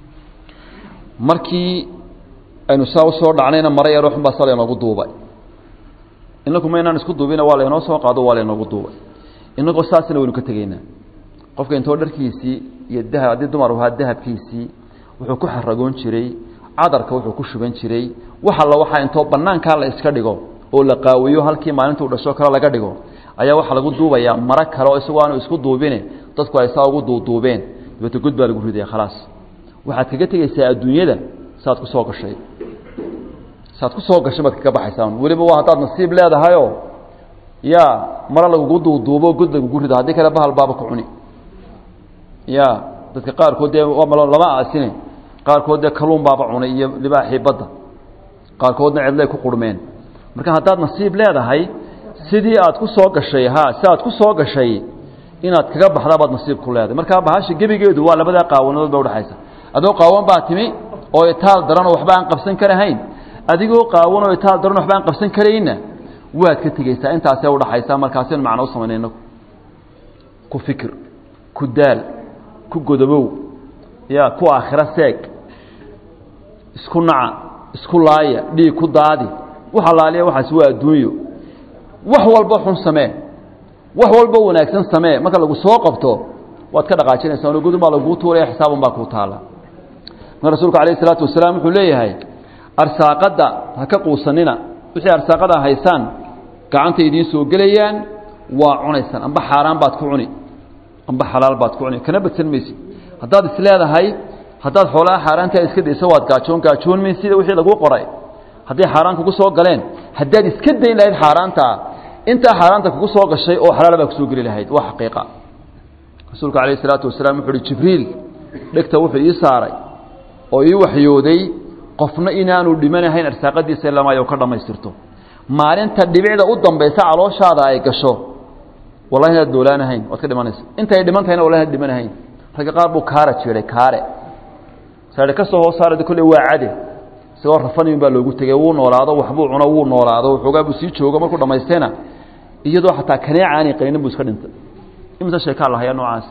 markii aynu saa u soo dhacnayna mara yaroo xun baa sa laynoogu duubay inaku maynaan isku duubina waa laynoo soo qaado waa laynoogu duubay inagoo saasina waynu ka tegaynaa qofka intoo dharkiisii iyo dahab haddii dumar ahaa dahabkiisii wuxuu ku xaragoon jiray cadarka wuxuu ku shuban jiray wax alla waxaa intoo bannaankaa la iska dhigo oo la qaawiyo halkii maalintuu dhasho kale laga dhigo ayaa waxaa lagu duubayaa maro kale oo isagoo aanu isku duubine dadku ay saa ugu duuduubeen dabeete god baa lagu ridaya khalaas waxaad kaga tegaysaa adduunyada saad ku soo gashay saad ku soo gashay baad kaga baxaysaa weliba waa haddaad nasiib leedahayoo yaa maro lagugu duuduubo god lagugu rido haddii kale bahal baaba ku cuni ya dadka qaarkood dee lama aasine qaarkood dee kaluun baaba cunay iyo libaaxii badda qaarkoodna cidlay ku qurmeen marka haddaad nasiib leedahay sidii aad ku soo gashay ha si aad ku soo gashay inaad kaga baxdaa baad nasiib ku leedahay markaa bahasha gebigeedu waa labadaa qaawanadood ba udhexaysa adoo qaawan baa timi oo itaal daran oo waxba aan qabsan karahayn adigoo qaawan oo itaal daran waxba aan qabsan karayna waad ka tegeysaa intaasee udhaxaysa markaasaynu macno u samaynay inagu ku fikir ku daal ku godobow ya ku aakhiro seeg isku naca isku laaya dhiig ku daadi wax allaaliya waxaas waa adduunyo wax walba xun samee wax walba wanaagsan samee marka lagu soo qabto waad ka dhaqaajinaysaa ono godun baa laguu tuuraya xisaabun baa kuu taala marka rasuulku alayh isalaatu wasalaam wuxuu leeyahay arsaaqadda ha ka quusanina wixii arsaaqada haysaan gacanta idiin soo gelayaan waa cunaysaan amba xaaraan baad ku cuni amba xalaal baad ku cuni kana badsan maysid haddaad is leedahay haddaad xoolaha xaaraantaa iska dayso waad gaajoon gaajoon mayn sida wixii laguu qoray hadday xaaraan kugu soo galeen haddaad iska dayn lahayd xaaraantaa intaa xaaraanta kugu soo gashay oo xalaal baa kusoo geli lahayd waa xaqiiqa rasuulku calayh isalaatu wasalaam wuxu uhi jibriil dhegta wuxuu ii saaray oo ii waxyooday qofna inaanu dhimanahayn arsaaqadiisa ilamaayo ka dhammaystirto maalinta dhibicda u dambaysa calooshaada ay gasho wallahi inaad noolaanahayn waad ka dhimanaysa intay dhiman tahayna wallahi inaad dhimanahayn ragga qaar buu kaara jiray kaare saare ka soo hoos saarada kolley waa cade isagoo rafanayun baa loogu tegey wuu noolaado waxbuu cuno wuu noolaado waxoogaa buu sii joogo markuu dhammaystayna iyadoo xataa kaneeca aanay qalinin buu iska dhintay imisa sheekaa lahayaa noocaas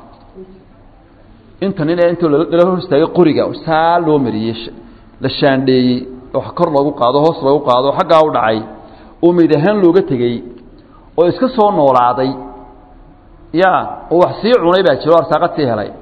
inta nin ee intuu lala hor istaagay qoriga saa loo mariyey la shaandheeyey oo kor loogu qaado hoos loogu qaado xaggaa u dhacay oo meyd ahaan looga tegey oo iska soo noolaaday ya oo wax sii cunay baa jiro o arsaaqad sii helay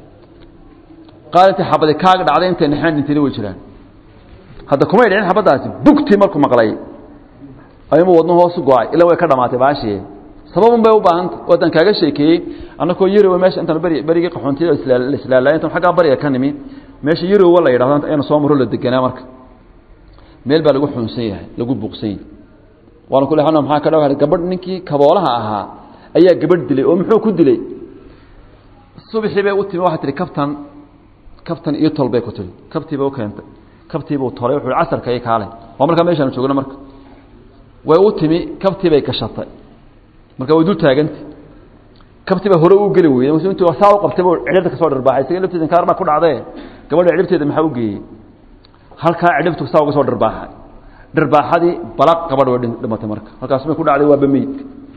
qaar intay xabadi kaaga dhacday intay naxaan dhintayna way jiraan hadda kumay dhicin xabaddaasi bugtii markuu maqlay ayuuma wadno hoosu go-ay ilaa way ka dhamaatay baashii sababun bay u baahanta wadan kaaga sheekeeyey annakoo yarowa meesha intaan beri berigii qaxoontiyada la islaalaay intaan xaggaa bariga ka nimi meesha yarowa la yidhahdo aynu soo maro la deganaa marka meel baa lagu xuunsan yahay lagu buuqsan yahay waana kule hana maxaa ka dhaw gabadh ninkii kaboolaha ahaa ayaa gabadh dilay oo muxuu ku dilay subaxii bay u timi waxaa tihi kabtan kabtan iyo tol bay ku tihi kabtiiba u keentay kabtiibuu tolay wuxuu casarka iyo kaale waa markaa meeshaanu joogno marka way u timi kabtii bay gashatay marka way dul taaganta kabtii baa hore u geli weyday intuu saa u qabtay buu cidhibta kasoo dharbaaxay isaga lafteeda inkaar baa ku dhacdee gabadha cidhibteeda maxaa u geeyey halkaa cidhibtu saa uga soo dharbaaxay dharbaaxadii balaq gabadha way dhimatay marka halkaas may ku dhacday waa bameyd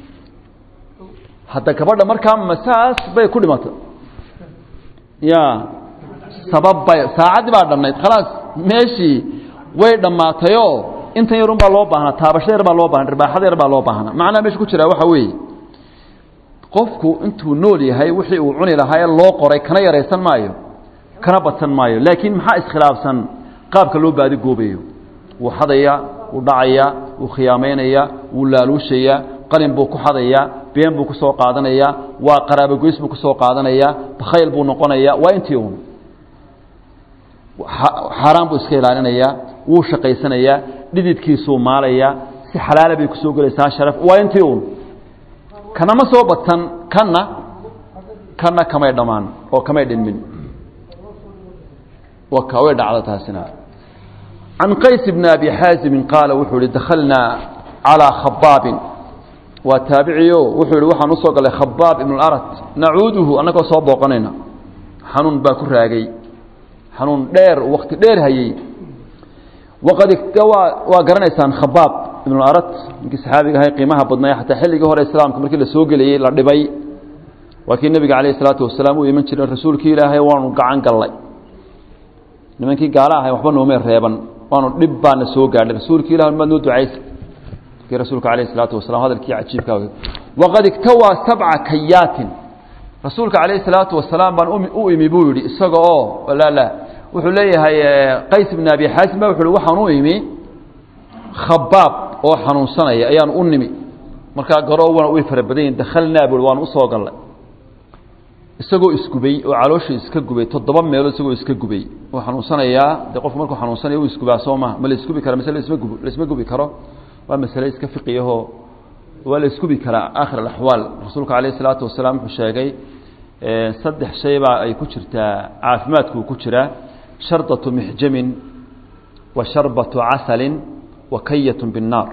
hadda gabadha markaa masaas bay ku dhimatay ya sabab bay saacaddii baa dhamnayd khalaas meeshii way dhammaatayoo intan yarun baa loo baahnaa taabasho yar baa loo baahna dharbaaxada yar baa loo baahnaa macnaha meesha ku jiraa waxaa weeye qofku intuu nool yahay wixii uu cuni lahaa ee loo qoray kana yaraysan maayo kana badsan maayo laakiin maxaa iskhilaafsan qaabka loo baadi goobayo wuu xadayaa wuu dhacayaa wuu khiyaamaynaya wuu laaluushayaa qalin buu ku xadayaa been buu ku soo qaadanayaa waa qaraabogoys buu ku soo qaadanayaa bakhayl buu noqonayaa waa intii un xaaraan buu iska ilaalinayaa wuu shaqaysanayaa dhididkiisuu maalayaa si xalaala bay kusoo gelaysaa sharaf waa intii un kana ma soo batan kanna kanna kamay dhammaan oo kamay dhinmin waka way dhacda taasina can qays bni abi xaasimin qaala wuxuu ihi dakhalnaa calىa khabaabin waa taabiciyo wuxuu yihi waxaan usoo galay khabaab ibn اlarat nacuuduhu annagoo soo booqanayna xanuun baa ku raagay xanuun dheer wakti dheer hayey waqad waa waa garanaysaan khabaab ibn اlarat ninkii saxaabiga ahay qiimaha badnay xataa xilligii hore islaamka markii la soo gelayey la dhibay waa kii nebiga calayh isalaatu wasalaam u iman jiray rasuulkii ilaahay waanu gacan gallay nimankii gaala ahay waxba noomay reeban waanu dhib baana soo gaadhay rasuulkii ilah maad noo ducaysa kii rasuulka calayh isalaatu wasalam hadalkii cajiibka waqad igtawaa sabca kayaatin rasuulka calayh isalaatu wasalaam baan u imi buu yidhi isaga oo la la wuxuu leeyahay qays bn abi xaasim ba wuxu uhi waxaan u imi khabaab oo xanuunsanaya ayaan u nimi markaa garowana way fara badan yihin dakhalnaa bui waan usoo gallay isagoo isgubay oo calooshii iska gubay toddoba meelood isagoo iska gubay oo xanuunsanayaa dee qofku markuu xanuunsanaya u isgubaa soo maha ma la isgubi kara mise lasma gub laisma gubi karo waa masale iska fiqiyahoo waa la isgubi karaa aakhir alaxwaal rasuulka calayh isalaatu wasalaam wuxuu sheegay saddex shay baa ay ku jirtaa caafimaadkuu ku jiraa shardatu mixjamin wa sharbatu casalin wa kayatun binnaar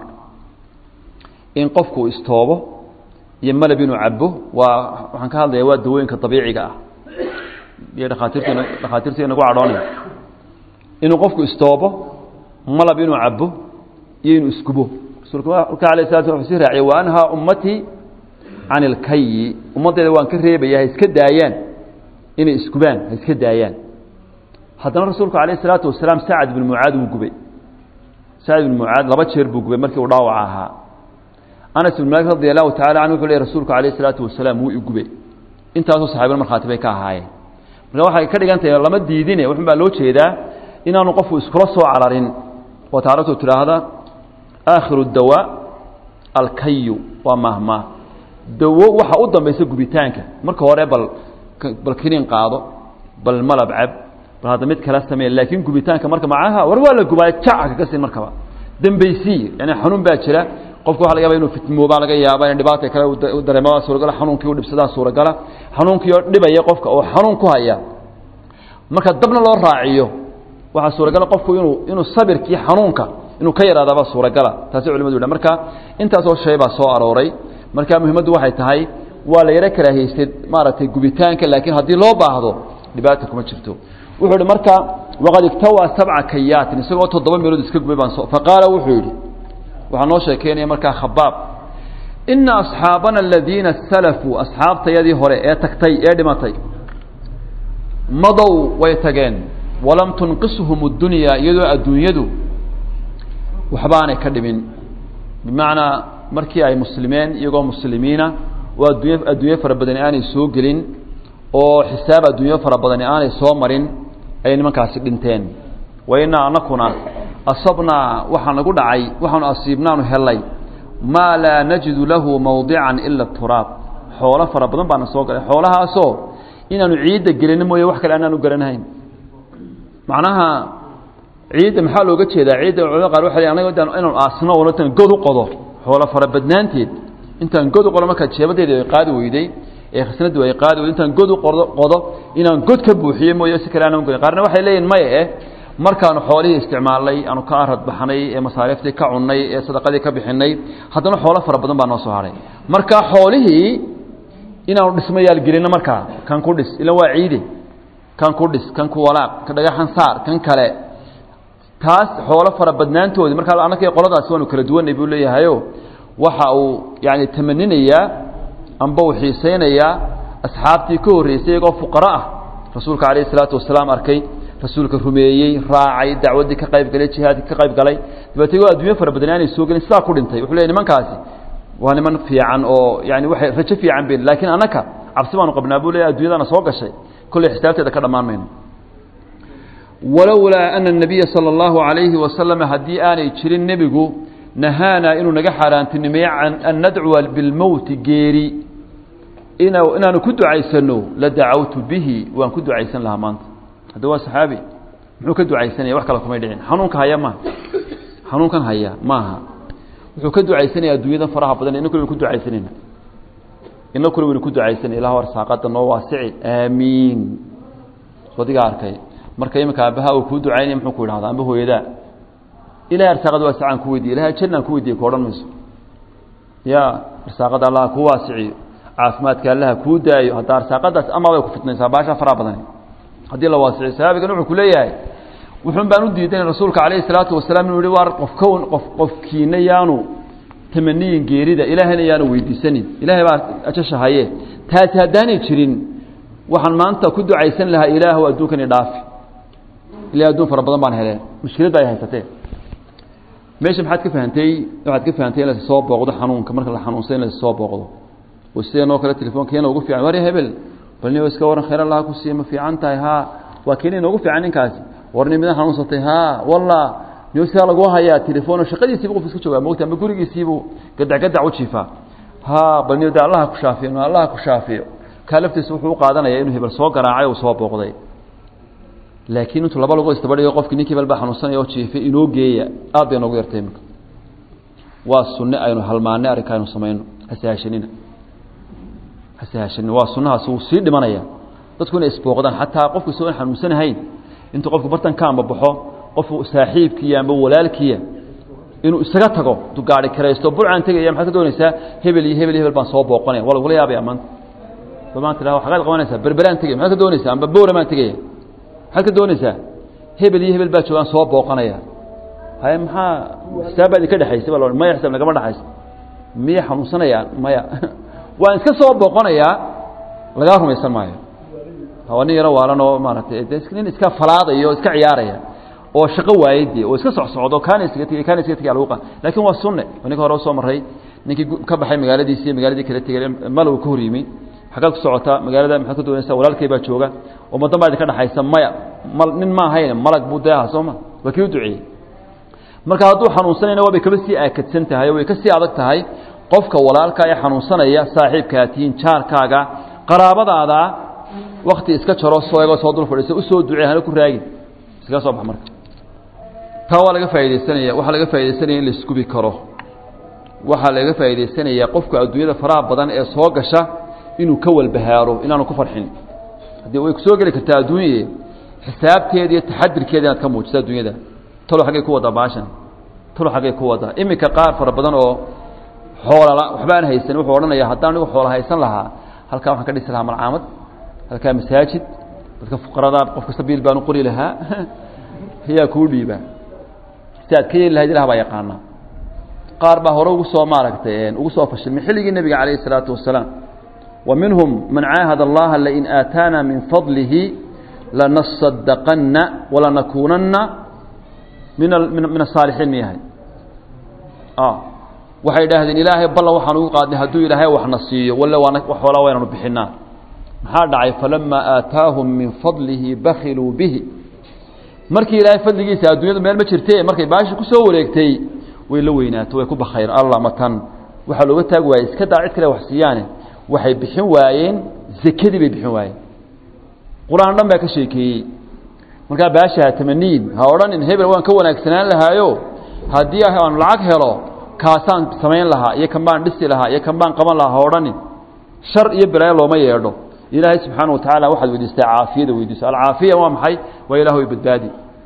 in qofku istoobo iyo malab inuu cabo waa waxaan ka hadlaya waa dawooyinka dabiiciga ah iyo dhakhaatiirtu dhakhaatiirtu inagu cadhoonaya inuu qofku istoobo malab inuu cabo iyo inuu isgubo rasuulka alay sala sl wuxuu sii raaciya wa anhaa ummatii can ilkayi ummaddeeda waan ka reebaya ha iska daayaan inay isgubaan ha iska daayaan haddana rasuulku calayh isalaatu wasalaam sacad ibn mucaad wuu gubay sacad ibn mucaad laba jeer buu gubay markii uu dhaawac ahaa anas ibn maalik radi allahu tacala canhu wuxuu ley rasuulku calayh isalaatu wasalaam wuu igubay intaasoo saxaabana markhaati bay ka ahaayeen marka waxay ka dhigan tahay lama diidine wuxun baa loo jeedaa inaanu qofku iskula soo cararin oo taaratu tidhaahda aakhiru dawaa alkayu waa mahmaa dawo waxa u dambaysa gubitaanka marka hore bal bal kiniin qaado bal malab cab bal hadda mid kala samee laakiin gubitaanka marka macaha war waa la gubaayo jaca kaga siin markaba dambaysii yani xanuun baa jira qofku waxa laga yaba inuu fitmoobaa laga yaaba in dhibaata kale u dareema suuragala xanuunkii u dhibsadaa suuragala xanuunkii oo dhibaya qofka oo xanuun ku haya marka dabna loo raaciyo waxaa suuragala qofku inuu inuu sabirkii xanuunka inuu ka yaraadaba suuragala taasi culimadu yidha marka intaasoo shay baa soo arooray marka muhimaddu waxay tahay waa la yaro karaahaystay maaragtay gubitaanka laakiin haddii loo baahdo dhibaata kuma jirto wuxuu ihi marka waqad igtawaa sabca kayaatin isagoo toddoba meelood iska gubay baan faqaala wuxuu yidhi waxaa noo sheekeynaya markaa khabaab ina asxaabana aladiina salafuu asxaabtayadii hore ee tagtay ee dhimatay madow way tageen walam tunqishum اdunyaa iyadoo adduunyadu waxbaanay ka dhimin bimacnaa markii ay muslimeen iyagoo muslimiina oo addunya adduunyo fara badani aanay soo gelin oo xisaab adduunyo fara badani aanay soo marin ayay nimankaasi dhinteen wa inaa anakuna asabnaa waxaa nagu dhacay waxaanu asiibnaanu helay maa laa najidu lahu mawdican ila turaab xoolo fara badan baana soo galay xoolahaasoo inaanu ciidda gelino mooye wax kale aanaan u garanahayn macnaha ciidda maxaa looga jeedaa ciidda culamada qaar waxay anaga intaan inaanu aasno oo intaan god u qodo xoolo fara badnaanteed intaan god u qodo markaa jeebadeeda ay qaadi weyday ee khasnadu ay qaadi weyday intaan god u qodo qodo inaan god ka buuxiyo mooye si kale aanan garin qaarna waxay leeyihin maya eh markaanu xoolihii isticmaalnay aanu ka arad baxnay ee masaariiftii ka cunnay ee sadaqadii ka bixinay haddana xoolo fara badan baa noo soo haray marka xoolihii inaanu dhismayaal gelino markaa kan ku dhis ilan waa ciide kan ku dhis kan ku walaaq ka dhagaxan saar kan kale taas xoolo fara badnaantoodii markaa annaka qoladaasi waanu kala duwanay buu leeyahayo waxa uu yani tamaninayaa amba uu xiisaynayaa asxaabtii ka horreysay iyagoo fuqaro ah rasuulka calayh isalaatu wasalaam arkay rasuulka rumeeyey raacay dacwaddii ka qayb galay jihaadkii ka qayb galay dabeetay waa adduunyo fara badan aanay soo gelin sidaa ku dhintay wuxuu leey nimankaasi waa niman fiican oo yani waxay rajo fiican ben laakiin annaka cabsi baanu qabnaa buu leeyahy addunyadana soo gashay kolley xisaabteeda ka dhammaan mayno walowlaa ana الnabiya salى اllahu عalayhi wasalam haddii aanay jirin nebigu nahaanaa inuu naga xaaraantinimeeye can an nadcuwa bilmowti geeri ina inaanu ku ducaysano la dacawtu bihi waan ku ducaysan lahaa maanta hadda waa saxaabi muxuu ka ducaysanaya wax kale kumay dhicin xanuunka haya maaha xanuunkan haya maaha wuxuu ka ducaysanaya adduunyada faraha badan ina kule waynu ku ducaysanayna ina kule waynu ku ducaysanay ilah arsaaqada noo waasici aamiin soo adigaa arkay marka iminka aabbaha uu kuu ducaynaya muxuu ku idhahda amba hooyadaa ilahay arsaaqada waasicaan ku weydiye ilahay jannaan ku weydiye ku odhan mayso ya arsaaqada allaha kuu waasiciyo caafimaadka allaha kuu daayo hadda arsaaqadaas ama bay ku fitnaysaa baasha faraha badani haddii la waasiciyo saxaabigan wuxuu ku leeyahay wuxuun baan u diidanay rasuulka calayhi salaatu wasalaam inuu yihi waar qofkown qof qofkiina yaanu tamaniyin geerida ilaahayna yaanu weydiisanin ilaahay baa ajashahaye taasi haddaanay jirin waxaan maanta ku ducaysan lahaa ilaahu adduunkani dhaafi ila adduun fara badan baan heleen mushkiladda ay haysatee meesha maxaad ka fahantay waxaad ka fahantay in la soo booqdo xanuunka marka la xanuunsan in la soo booqdo oo sideen oo kale telefoonka yana ugu fiican war hebel bal nin iska waran khayr allah ku siiya ma fiican tahay haa waa keen inoogu fiican ninkaasi war nin midan xanuunsatay haa walla niyo sidaa lagu hayaa telefoon shaqadiisiibu qof iska joogaa moogta ama gurigiisiibuu gadac gadac u jiifaa haa bal niyo de allaha ku shaafiyo allaha ku shaafiyo kaa laftiisa wuxuu u qaadanaya inuu hebel soo garaacay uu soo booqday laakiin intuu laba lagu istabadhigo qofkii ninkii hebel baa xanuunsanaya oo jiifay inoo geeya aad bay noogu yartay iminka waa sunne aynu halmaanay arrinka aynu samayno hasahashanina hasahashanina waa sunnahaasi wuu sii dhimanaya dadku inay isbooqdaan xataa qofku isagoo xanuunsanahayn intuu qofku bartanka amba baxo qofku saaxiibkiiya amba walaalkiiya inuu isaga tago intuu gaari karaysto burcaan tegaya maxaad ka doonaysaa hebel iyo hebel iyo hebel baan soo booqanaya waa lagula yaabaya maanta ba maanta ila waxaad qabanaysaa berberaan tegaya maxaad ka doonaysaa amba bowra baan tegaya maxaad ka doonaysaa hebel iyo hebel baa joogaan soo booqanaya haye maxaa xisaab baa idinka dhexaysa baa la maya xisaab nagama dhexaysa miyay xanuunsanayaan maya waan iska soo booqanayaa lagaa rumaysan maayo waa nin yaro waalan oo maaragtay de nin iska falaadayo o iska ciyaaraya oo shaqo waayey dee oo iska socsocdo kaana iskaga tegey kaana iskaga tegay lagu qa lakin waa sunne waa ninka hore usoo marray ninkii ka baxay magaaladiisi iyo magaaladii kala tegay malow ka hor yimi xaggaad ku socotaa magaalada maxaad ka doonaysaa walaalkay baa jooga oo madan baa idinka dhexaysa maya mal nin ma ahayn malag buu dee aha soo ma waa kii u duceeyey marka hadduu xanuunsanayna waabay kaba sii aakadsan tahay oo way ka sii adag tahay qofka walaalka ee xanuunsanaya saaxiibkaa tihiin jaarkaaga qaraabadaada wakti iska jaro soo ego soo dul fadhiisa usoo ducey hana ku raagin iskaga soo bax marka taa waa laga faa'idaysanaya waxaa laga faa'idaysanaya in la iskubi karo waxaa laga faa'idaysanayaa qofka adduunyada faraha badan ee soo gasha inuu ka walbahaaro inaanu ku farxin haddii way kusoo geli kartaa adduunye xisaabteeda iyo taxadirkeeda inaad ka muujiso adduunyada talo xaggay ku waddaa baashan talo xaggay ku waddaa iminka qaar fara badan oo xoolala waxba aan haysan wuxuu odhanaya haddaan anigu xoola haysan lahaa halkaa waxaan ka dhisi lahaa malcaamad halkaa masaajid dadka fuqarada qof kasta biil baan u qori lahaa ayaa kuu dhiibaa si aad ka yeeli lahayd ilah baa yaqaanaa qaar baa hore ugu soo maaragtay ugu soo fashilmay xilligii nebiga calayh isalaatu wasalaam wa minhum man caahad allaha lain aataana min fadlihi lanasadaqanna walanakuunanna min min asaalixiin miyahay waxay idhaahdeen ilaahay ballan waxaan ugu qaadnay hadduu ilaahay waxna siiyo walle waana xoolaa waynanu bixinaa maxaa dhacay falamaa aataahum min fadlihi bakiluu bihi markii ilaahay fadligiisa adduunyadu meel ma jirte markay baashi ku soo wareegtay way la weynaato way ku bakayr alla matan waxaa looga taagi waayey iska daa cid kale wax siiyaane waxay bixin waayeen zakadii bay bixin waayeen qur-aan dhan baa ka sheekeeyey markaa baashi ha tamaniin ha odhanin hebel waan ka wanaagsanaan lahaayo haddii aan lacag helo kaasaan samayn lahaa iyo kan baan dhisi lahaa iyo kan baan qaban lahaa ha odhanin shar iyo balaayo looma yeedho ilaahay subxaana watacaala waxaad weydiistaa caafiyada weydiiso alcaafiya waa maxay waa ilah way badbaadi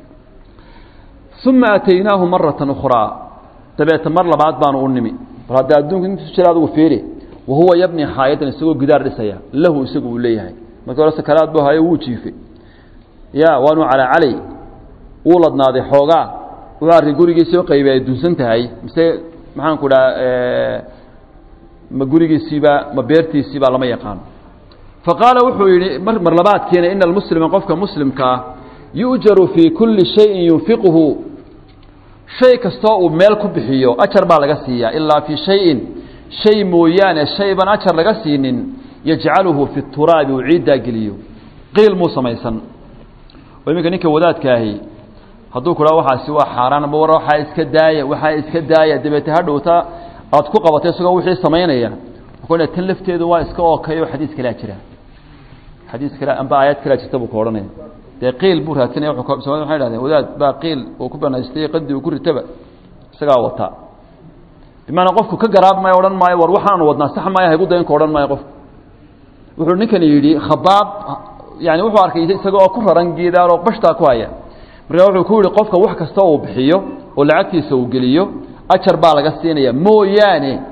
uma ataynaahu marata ukhraa dabeeta mar labaad baanu u nimi bal hadda adduunka intu jira adigu fiiri wahuwa yabni xaayadan isagoo gidaar dhisaya lahu isagu uu leeyahay markii hore sakaraad buu hayo wuu jiifay ya waanu calaa calay wuu ladnaaday xoogaa wuxuu arkay gurigiisii oo qaybi ay dunsan tahay mise maxaan ku dhaha ma gurigiisiiba ma beertiisiiba lama yaqaano faqaala wuxuu yidhi mar labaadkiina ina almuslima qofka muslimkaa yu'jaru fii kulli shayin yunfiquhu shay kastoo uu meel ku bixiyo ajar baa laga siiyaa ilaa fii shayin shay mooyaane shayban ajar laga siinin yajcaluhu fi turaabi uu ciiddaa geliyo qiil muu samaysan oo iminka ninka wadaadkaahi hadduu ku dhaha waxaasi waa xaaraan ama war waxaa iska daaya waxaa iska daaya dabeete hadhowta aad ku qabatay isagoo wixii samaynaya wuxuu tan lafteedu waa iska ookay oo xadiis kalaa jira xadiis kale amba aayad kalaa jirta buu ka odhanaya dee qiil buu raadsanaya soomali waxay dhahdeen wadaad baa qiil uu ku banaystay qadi uu ku ritaba isagaa wataa bimaanaa qofku ka garaab maayo odhan maayo war waxaanu wadnaa sax maayo haygu daynka odhan maayo qofku wuxuu ninkani yidhi khabaab yani wuxuu arkay isaga oo ku raran geedaal oo bashtaa ku haya markaa wuxuu ku yihi qofka wax kasta uu bixiyo oo lacagtiisa uu geliyo ajar baa laga siinaya mooyaane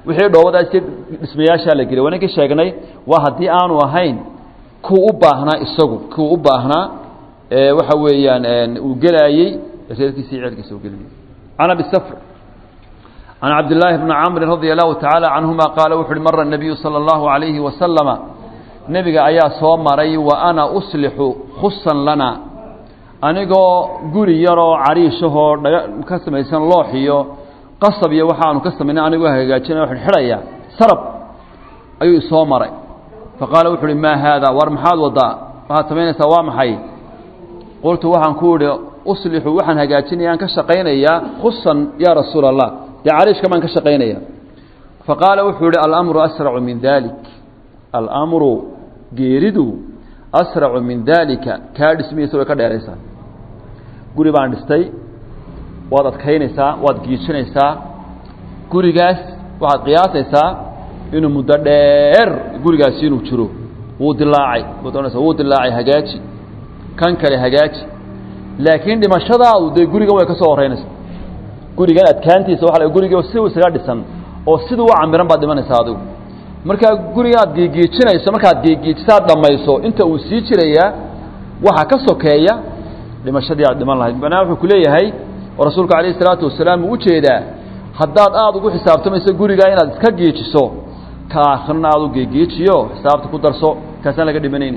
wixii dhoobadaas dhismayaashaa la geliyay waaninkii sheegnay waa haddii aanu ahayn kuu u baahnaa isagu kuu u baahnaa waxa weeyaan uu gelaayey reerkiisa iyo ceelkiisa uu gelayay can abi safr can cabdillaahi bni camrin radia allahu tacaala canhuma qaala wuxu uhi mara nabiyu sala allahu calayhi wasalama nebiga ayaa soo maray wa ana uslixu khusan lana anigoo guri yaroo cariishahoo dhaga ka samaysan loox iyo qasab iyo waxaanu ka samaynay anigoo hagaajinay xidhxidhaya sarab ayuu isoo maray fa qaala wuxu uhi maa haada war maxaad waddaa waxaad samaynaysaa waa maxay qultu waxaan ku idhi uslixu waxaan hagaajinayaan ka shaqaynayaa khusan yaa rasuula allah dee cariishka baan ka shaqaynaya fa qaala wuxuu yihi alamru asracu min dalik alamru geeridu asracu min daalika kaa dhismihiisa way ka dheeraysaa guri baan dhistay waad adkaynaysaa waad giijinaysaa gurigaas waxaad qiyaasaysaa inuu muddo dheer gurigaasi inuu jiro wuu dilaacay waad ohanaysa wuu dilaacay hagaaji kan kale hagaaji laakiin dhimashadaadu dee gurigan way ka soo horeynaysa gurigan adkaantiisa waa guriga si isaga dhisan oo siduu u camiran baad dhimanaysaa adigu markaa guriga aad geegeejinayso markaad geegeejisaad dhammayso inta uu sii jirayaa waxaa ka sokeeya dhimashadii aad dhiman lahayd macnaha wuxuu ku leeyahay oo rasuulku calayhi salaatu wasalaam uu ujeedaa haddaad aada ugu xisaabtamayso gurigaa inaad iska geejiso ka aakhirna aad u geegeejiyo xisaabta ku darso kaasaan laga dhimanayni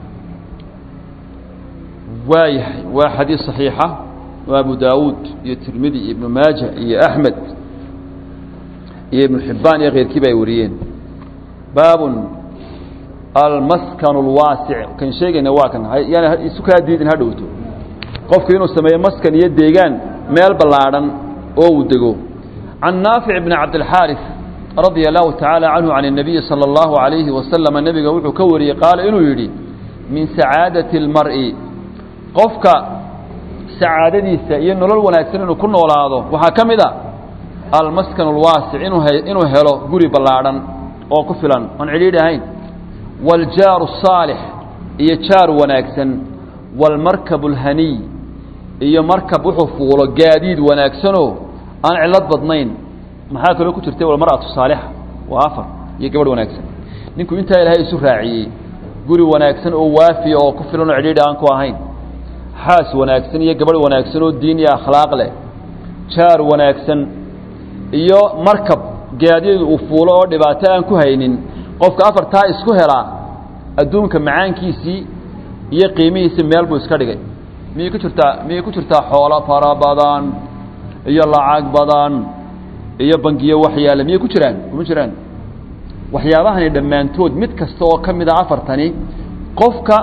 waayahay waa xadiis صaxiixa waa abu daawuud iyo tirmidi iyo ibnu maaja iyo axmed iyo ibnu xibbaan iyo keyrkiiba ay wariyeen baabun almaskan اlwaasic kan sheegayna waa kan yaana isu kaa diidin ha dhowto qofku inuu sameeyo maskan iyo deegaan meel ballaadhan oo uu dego can naafic bni cabdilxaariث radia allahu tacaala canhu can الnabiyi salى اllahu عalayhi wasalama nebiga wuxuu ka wariyey qaala inuu yidhi min sacaadati اlmar'i qofka sacaadadiisa iyo nolol wanaagsan inuu ku noolaado waxaa ka mid a almaskan اlwaasic inuu inuu helo guri ballaadhan oo ku filan oon cidhiidhi ahayn waاljaaru الsaalix iyo jaar wanaagsan wاlmarkab اlhaniy iyo markab wuxuu fuulo gaadiid wanaagsanoo aan cilad badnayn maxaa kaloo ku jirtay walmar'atu saalixa waa afar iyo gabadh wanaagsan ninku intaa ilaahay isu raaciyey guri wanaagsan oo waafiya oo ku filan oo cidhiidhi aan ku ahayn xaas wanaagsan iyo gabadh wanaagsan oo diin iyo akhlaaq leh jaar wanaagsan iyo markab gaadiid uu fuulo oo dhibaato aan ku haynin qofka afartaa isku helaa adduunka macaankiisii iyo qiimihiisii meel buu iska dhigay miyay ku jirtaa miyay ku jirtaa xoolo fara badan iyo lacag badan iyo bangiyo waxyaale miyay ku jiraan kuma jiraan waxyaabahani dhammaantood mid kasta oo ka mid a afartani qofka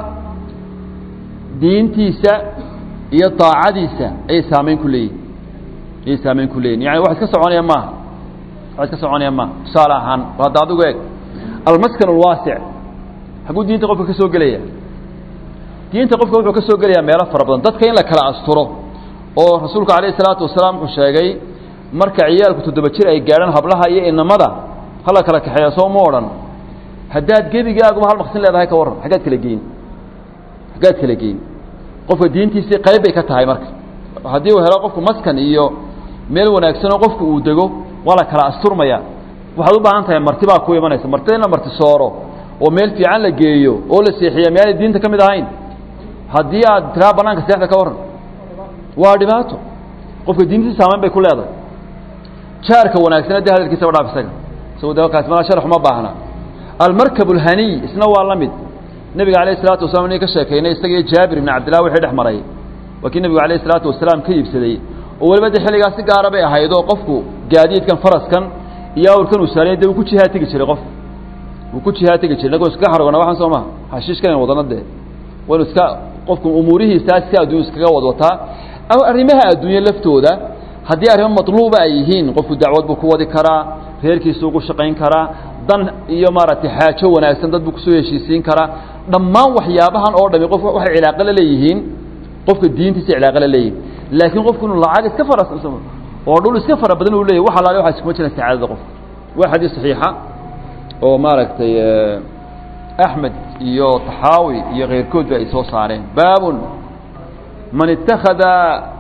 diintiisa iyo daacadiisa ayay saamayn ku leeyihin ayay saamayn ku leeyihin yani wax iska soconaya maaha wax iska soconaya maaha tusaale ahaan hadda adigu eeg almaskan alwaasic xaguu diinta qofka ka soo gelaya diinta qofka wuxuu ka soo gelayaa meelo fara badan dadka in la kala asturo oo rasuulku calayhi salaatu wasalaam wuxuu sheegay marka ciyaalku toddoba jir ay gaadhaan hablaha iyo inamada hala kala kaxeeya soo ma odhan haddaad gebigaaguba hal maqsin leedahay ka warran xaggaad kala geyn xaggaad kala geyn qofka diintiisii qayb bay ka tahay marka haddii uu helo qofku maskan iyo meel wanaagsan oo qofku uu dego waa la kala asturmaya waxaad u baahan tahay marti baa ku imanaysa martida in la marti sooro oo meel fiican la geeyo oo la seexiya miyaanay diinta ka mid ahayn haddii aad tiraa banaanka seexda ka warran waa dhibaato qofka diintiisa saamayn bay ku leedahay jaarka wanaagsan dee hadalkiisaba dhaaf isaga isago de kaas mala sharax uma baahna almarkab alhaniy isna waa la mid nebiga alayh isalaatu wasalaam inay ka sheekaynay isaga jaabir ibn cabdillah wixii dhex maray waa kii nebigu alayh isalaatu wasalaam ka iibsaday oo weliba de xilligaas si gaara bay ahayd oo qofku gaadiidkan faraskan iyo awrkan uu saaraya de uu ku jihaa tegi jiray qofku wuu ku jihaa tegi jiray inagoo iskaga xarogona waxaan soo maha hashiishkan wadana dee waynu iska qofku umuurihiisaas si addunya iskaga wadwataa arrimaha adduunye laftooda haddii arrimo matluuba ay yihiin qofku dacwad buu ku wadi karaa reerkiisa ugu shaqayn karaa dan iyo maaragtay xaajo wanaagsan dad buu kusoo heshiisiin karaa dhammaan waxyaabahan oo dhami qof waxay cilaaqo la leeyihiin qofka diintiisa cilaaqo la leeyihin laakiin qofku inuu lacag iska fara oo dhul iska fara badan uu leeyahy wax alaale waxaa iskuma jiran sacaadada qofka waa xadiis saxiixa oo maaragtay axmed iyo taxaawi iyo keyrkoodba ay soo saareen baabun man ittakhada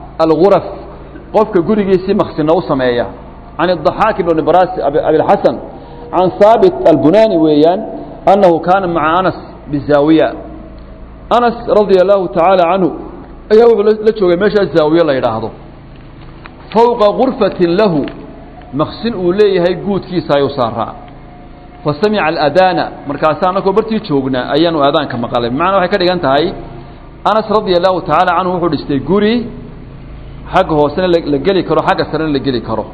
alguraf qofka gurigiisii maksino u sameeya can الضaxaak ibn bras abilxasan can haabit albunani weeyaan annahu kaana maca anas bizaawiya anas radia allahu tacaala canhu ayaa wuxuu la joogay meeshaa zaawiye la yidhaahdo fowqa gurfatin lahu maqsin uu leeyahay guudkiisa ayuu saaraa fa samica aladaana markaasa annagoo bartii joognaa ayaanu aadaanka maqalay bimacnaa waxay ka dhigan tahay anas radia allahu tacaala canhu wuxuu dhistay guri xagga hoosena la geli karo xagga sarena la geli karo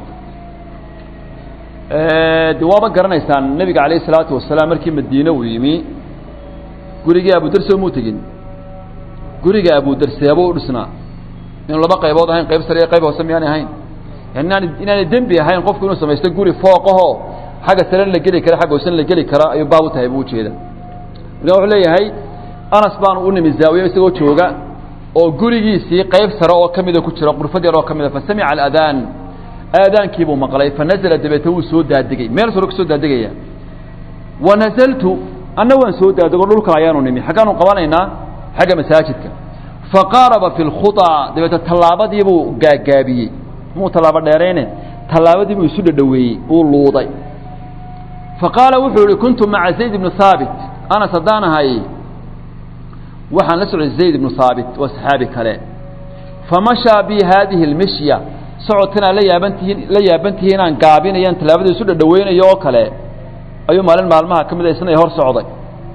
de waaba garanaysaan nebiga calayh isalaatu wasalaam markii madiine uu yimi gurigii abudarse muu tegin guriga abudarseebuu u dhisnaa inu laba qaybood ahayn qayb sare iyo qayb hoose miyaanay ahayn yani inaan inaanay dembi ahayn qofku inuu samaysto guri fooqahoo xagga sarena la geli kara xagga hoosena la geli kara ayuu baab u tahay buu ujeeda marka wuxuu leeyahay anas baanu u nimi zaawiye isagoo jooga oo gurigiisii qayb sare oo ka mida ku jira qurfad yar oo ka mida fa samica aladaan aadaankiibuu maqlay fa nazla dabeete wuu soo daadegay meel sore ka soo daadegaya wa nazaltu anna waan soo daadego dhulka ayaanu nimi xaggaanu qabanaynaa xagga masaajidka faqaaraba fi lkhuطaa dabeete tallaabadiibuu gaagaabiyey muu tallaabo dheerayne tallaabadiibuu isu dhadhoweeyey uu luuday fa qaala wuxuu yihi kuntu maca zayd ibni haabit anas haddaan ahay waxaan la socday zayd ibnu haabit waa saxaabi kale famashaa bi haadihi اlmishya socodkanaa la yaabantihiin la yaabantihiin inaan gaabinayaan tallaabadii isu dhadhaweynayo oo kale ayuu maalin maalmaha ka mid a isna hor socday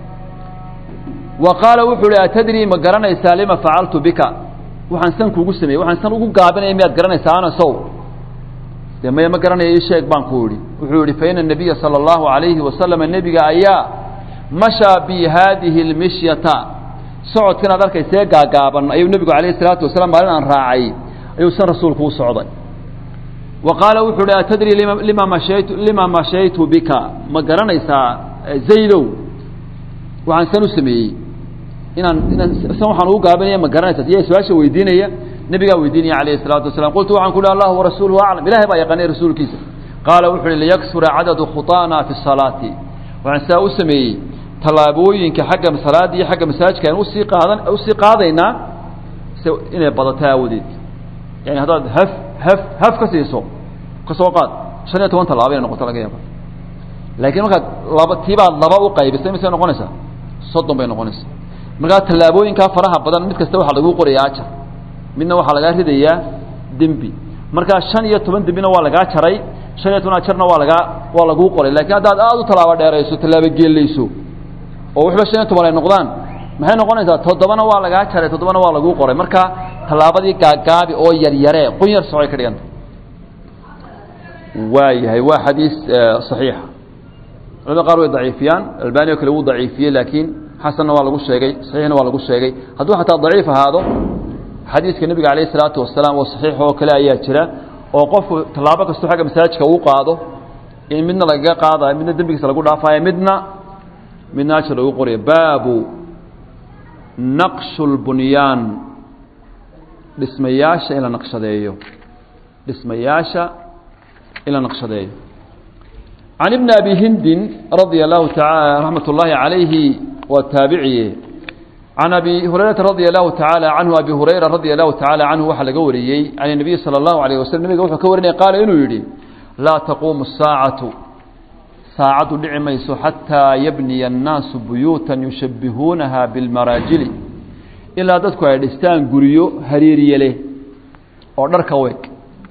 wa qaala wuxuu uhi atadrii ma garanaysaa lima facaltu bika waxaan san kuugu sameeyey waxaan san ugu gaabinaya miyaad garanaysaa anasow dee maya ma garanaya ii sheeg baan ku idhi wuxuu yihi faina nabiya sala allahu alayhi wasalama nebiga ayaa mashaa bi haadihi اlmishyata socodkan aad arkaysee gaagaaban ayuu nebigu alayh isalaatu wasalaam maalin aan raacay ayuu san rasuulku u socday wa qaala wuxuu uhi atadrii lima mashaytu lima mashaytu bika ma garanaysaa zaydow waxaan san u sameeyey inaan inaan san waxaan ugu gaabinaya ma garanaysaa iya su-aasha weydiinaya nebigaa weydiinaya alayh الsalaatu wasalam qultu waxaan ku uhi allah warasuuluhu aclam ilahay baa yaqaanay rasuulkiisa qaala wuxu uhi liyaksura cadadu khuطaana fi الsalaati waxaan saa u sameeyey tallaabooyinka xagga salaada iyo xagga masaajidka aan usii qaadan usii qaadaynaa se inay badato aawadeed yani haddaad haf haf haf ka siiso ka soo qaad shan iyo toban tallaaba inay noqoto laga yaaba laakiin markaad laba tiibaad laba u qaybisay misay noqonaysaa soddon bay noqonaysaa markaa tallaabooyinkaa faraha badan mid kasta waxaa lagu qorayaa ajar midna waxaa lagaa ridayaa dembi markaa shan iyo toban dembina waa lagaa jaray shan iyo toban ajarna waa lagaa waa laguu qoray lakiin haddaad aada u tallaabo dheerayso tallaabo geelayso oo waxba shan iyo toban ay noqdaan maxay noqonaysaa toddobana waa lagaa jaray toddobana waa laguu qoray marka tallaabadii gaagaabi oo yaryaree qun yar socay ka dhiganta waa yahay waa xadiis صaxiixa culamada qaar way daciifiyaan albani o kale wuu daciifiyey laakiin xasanna waa lagu sheegay saxiixna waa lagu sheegay hadduu xataa daciif ahaado xadiiska nebiga alayh الsalaatu wasalaam oo saxiix oo kale ayaa jira oo qofku tallaabo kastoo xagga masaajidka uu qaado in midna lagaga qaadayo midna dembigiisa lagu dhaafayo midna midna ajar lagu qorayo baabu naqshu اlbunyaan dhismayaasha in la naqshadeeyo dhismayaasha in la naqshadeeyo can ibni abi hindin radia allahu taala raxmat ullaahi calayhi waa taabiciye can abi hurayrata radia allahu tacaala canhu abi hurayra radia allahu tacaala canhu waxaa laga wariyey can الnabiy salى اllahu alayh waslm nabiga wuxuu ka warinaya qaala inuu yidhi laa taquumu الsaacatu saacaddu dhici mayso xataa yabniya الnaasu buyuuta yushabihuunaha biاlmaraajili ilaa dadku ay dhistaan guryo hariiriye leh oo dharka weeg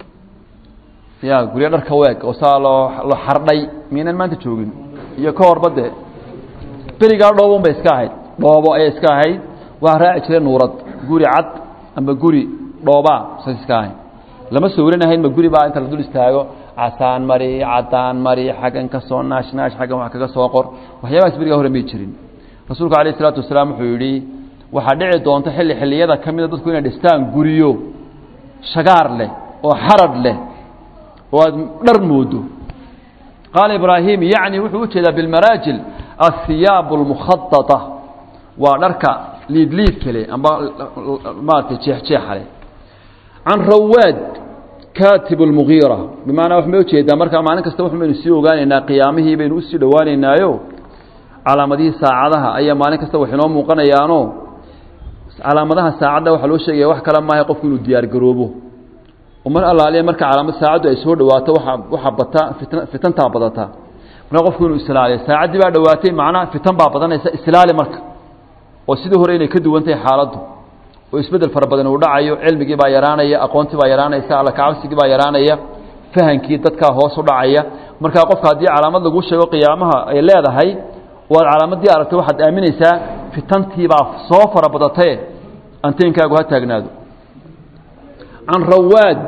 ya guryo dharka weeg oo saa loo lo xardhay miynan maanta joogin iyo ka horba dee berigaa dhoobon bay iska ahayd dhoobo ayay iska ahayd waxaa raaci jiray nuurad guri cad amba guri dhoobaa saas iska ahayd lama sawiranahayn ma guri baa inta la dul istaago casaan mari cadaan mari xaggan ka soo naash naash xaggan wax kaga soo qor waxyaabahaas berigaa hore may jirin rasuulku alayh isalaatu wasalaam wuxuu yidhi waxaa dhici doonta xilli xilliyada ka mida dadku inay dhistaan guryo shagaar leh oo xarad leh oo aad dhar moodo qaala ibraahim yacni wuxuu ujeedaa bilmaraajil athiyaabu اlmukhaطaطa waa dharka liidliidka leh amba maaragtay jeexjeexa leh can rawaad katib اlmugiira bimacnaa wax may ujeedaa markaa maalin kasta wax baynu sii ogaanaynaa qiyaamihii baynu usii dhowaanaynaayo calaamadihii saacadaha ayaa maalin kasta wax inoo muuqanayaano calaamadaha saacadda waxaa loo sheegaya wax kale maaha qofku inuu diyaar garoobo mar allaaliya marka calaamad saacaddu ay soo dhawaato waa waxaa bata fitn fitantaa badata marka qofku inuu islaaliyo saacaddii baa dhowaatay macnaha fitan baa badanaysa islaali marka oo sidii hore inay ka duwan tahay xaaladdu oo isbeddel fara badan uu dhacayo cilmigii baa yaraanaya aqoontii baa yaraanaysa alla kacabsigii baa yaraanaya fahankii dadkaa hoos u dhacaya markaa qofka haddii calaamad lagu sheego qiyaamaha ay leedahay oo aad calaamaddii aragtay waxaad aaminaysaa fitantiibaa soo fara badataye anteenkaagu ha taagnaado can rawaad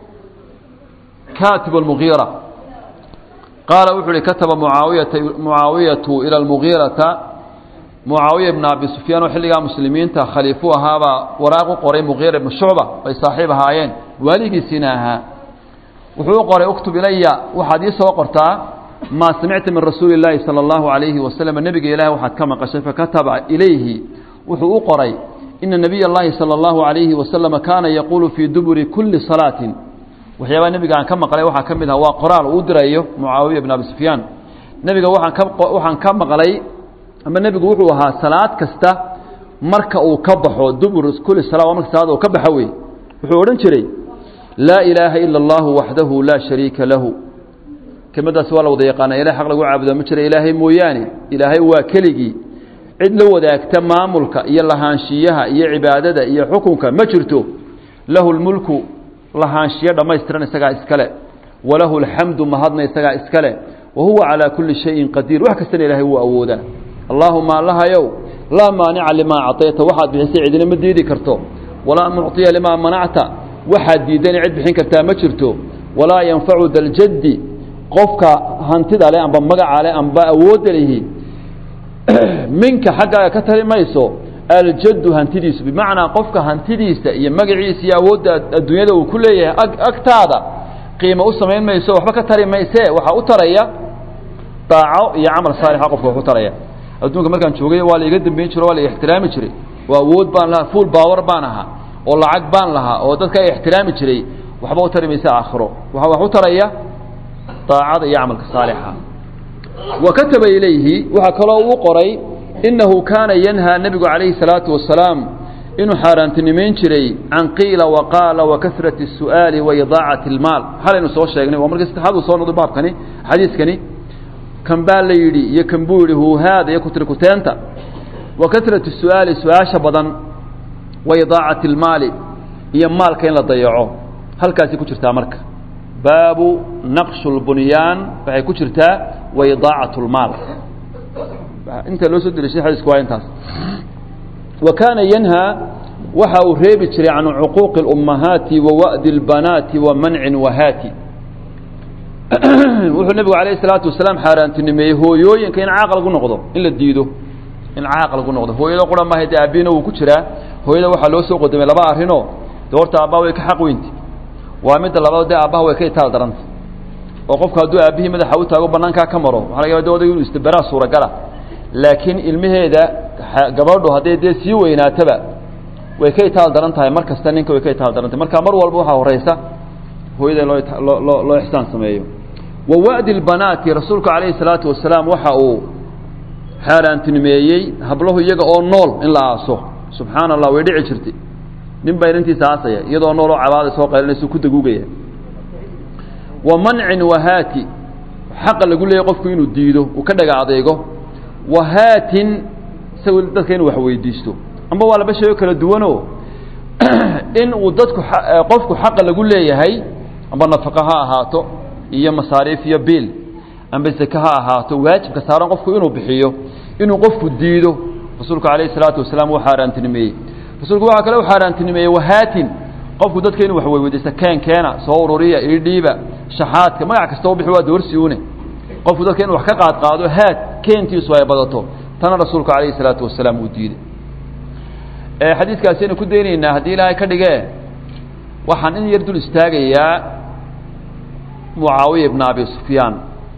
kaatib اlmugiira qaala wuxuu uhi kataba muaawiyata mucaawiyatu ila almugiirata mucaawiya ibna abi sufyaan oo xilligaa muslimiinta khaliifuu ahaabaa waraaq u qoray mugiira ibnu shucba ay saaxiib ahaayeen waaligiisiina ahaa wuxuu u qoray uktub ilaya waxaad ii soo qortaa maa samicta min rasuuli اllaahi salى اllahu alayhi wasalam nebiga ilahi waxaad ka maqashay fakataba ilayhi wuxuu u qoray ina nabiy اllahi salى اllahu alayhi wasalama kaana yaquulu fii duburi kuli salaatin waxyaabaa nebiga aan ka maqlay waxaa ka mid aha waa qoraal uu dirayo mucaawiya ibn abi sufyaan nebiga waxaan ka waxaan ka maqlay ama nebigu wuxuu ahaa salaad kasta marka uu ka baxo dubur kuli sala waa marka salaada uu ka baxo wey wuxuu odhan jiray laa ilaaha ila allahu waxdahu laa shariika lahu kelmaddaasi waa la wada yaqaana ilahay xaq lagu caabudaa ma jira ilaahay mooyaane ilaahay waa keligii cid la wadaagta maamulka iyo lahaanshiyaha iyo cibaadada iyo xukunka ma jirto lahu lmulku lahaanshiyo dhammaystiran isagaa iskale walahu alxamdu mahadna isagaa iskale wa huwa calaa kulli shayin qadiir wax kastana ilaahay wuu awoodaa allaahuma allahayow laa maanica limaa acطayta waxaad bixisay cidina ma diidi karto walaa mucطiya limaa manacta waxaad diidana cid bixin kartaa ma jirto walaa yanfacu daljaddi qofka hantida leh amba magaca leh amba awoodda lihi minka xaggaaga ka tali mayso aljaddu hantidiisu bimacnaa qofka hantidiisa iyo magaciisa iyo awoodda adduunyada uu ku leeyahay agtaada qiimo u samayn mayso waxba ka tari maysee waxaa u taraya daaco iyo camal saalixa qofka wax u taraya adduunka markaan joogay waa la iga dambeyn jiro waa la ixtiraami jiray oo awood baan lahaa fuul baawar baan ahaa oo lacag baan lahaa oo dadka ay ixtiraami jiray waxba u tari maysa aakhiro waxaa wax u taraya daacada iyo camalka saalixa wa kataba ilayhi waxaa kaloo uu qoray inahu kaana yanhaa nebigu calayhi salaatu wasalaam inuu xaaraantinimayn jiray can qiila waqaala wa kasrati الsu'aali wa idaacati اlmaal xalaynu soo sheegnay waa markii saddexaad uu soo noqday baabkani xadiiskani kan baa la yidhi iyo kan buu yidhi huuhaada iyo kutirikuteenta wa kasrati الsu'aali su-aasha badan wa idaacati اlmaali iyo maalka in la dayaco halkaasay ku jirtaa marka baabu naqshu اlbunyaan waxay ku jirtaa wa idaacat اlmaal inta loo soo delishay xadiisku waa intaas wa kaana yanhaa waxa uu reebi jiray can cuquuqi اlummahaati wa wa'di اlbanaati wa mancin wahaati wuxuu nebigu alayh الsalaatu wasalaam xaaraantinimeeyey hooyooyinka in caaq lagu noqdo in la diido in caaq lagu noqdo hooyada qura maaha dee aabbiina wuu ku jiraa hooyada waxaa loo soo qodamay laba arrinoo de horta aabbaha way ka xaq weynti waa midda labaad dee aabbaha way ka itaal daranta oo qofku hadduu aabbihii madaxa u taago banaankaa ka maro waxa laga yaba de odaygu inu isdaberaa suuragala laakiin ilmaheeda gabadhu hadday dee sii weynaataba way ka itaal daran tahay mar kasta ninka way ka itaal daran tahay marka mar walba waxaa horeysa hooyada in loo loo loo ixsaan sameeyo wa wa'di lbanaati rasuulku calayhi salaatu wasalaam waxa uu xaaraantinimeeyey hablahu iyaga oo nool in la aaso subxaana allah way dhici jirtay nin baa inantiisa aasaya iyadoo nool oo cabaada soo qaylinaysa ku daguugaya wa mancin wahaati xaqa lagu leeyahy qofku inuu diido uu ka dhaga adeego wahaatin isagu dadka inuu wax weydiisto amba waa laba shay oo kala duwanoo in uu dadku qofku xaqa lagu leeyahay amba nafaqo ha ahaato iyo masaariif iyo biil amba seke ha ahaato waajibka saaran qofku inuu bixiyo inuu qofku diido rasuulku calayhi salaatu wasalaam uu xaaraantinimeeyey rasuulku waxaa kale u xaaraantinimeeyey wahaatin qofku dadka inuu wax weyweydiisto keen keena soo ururiya idhiiba shaxaadka magac kasta u bixi waa doorsi une qofku dadka inuu wax ka qaad qaado haad keentiisu ay badato tana rasuulku calayhi salaatu wasalaam uu diiday xadiiskaasi aynu ku daynaynaa haddii ilaahay ka dhigee waxaan in yar dul istaagayaa mucaawiya ibna abi sufyaan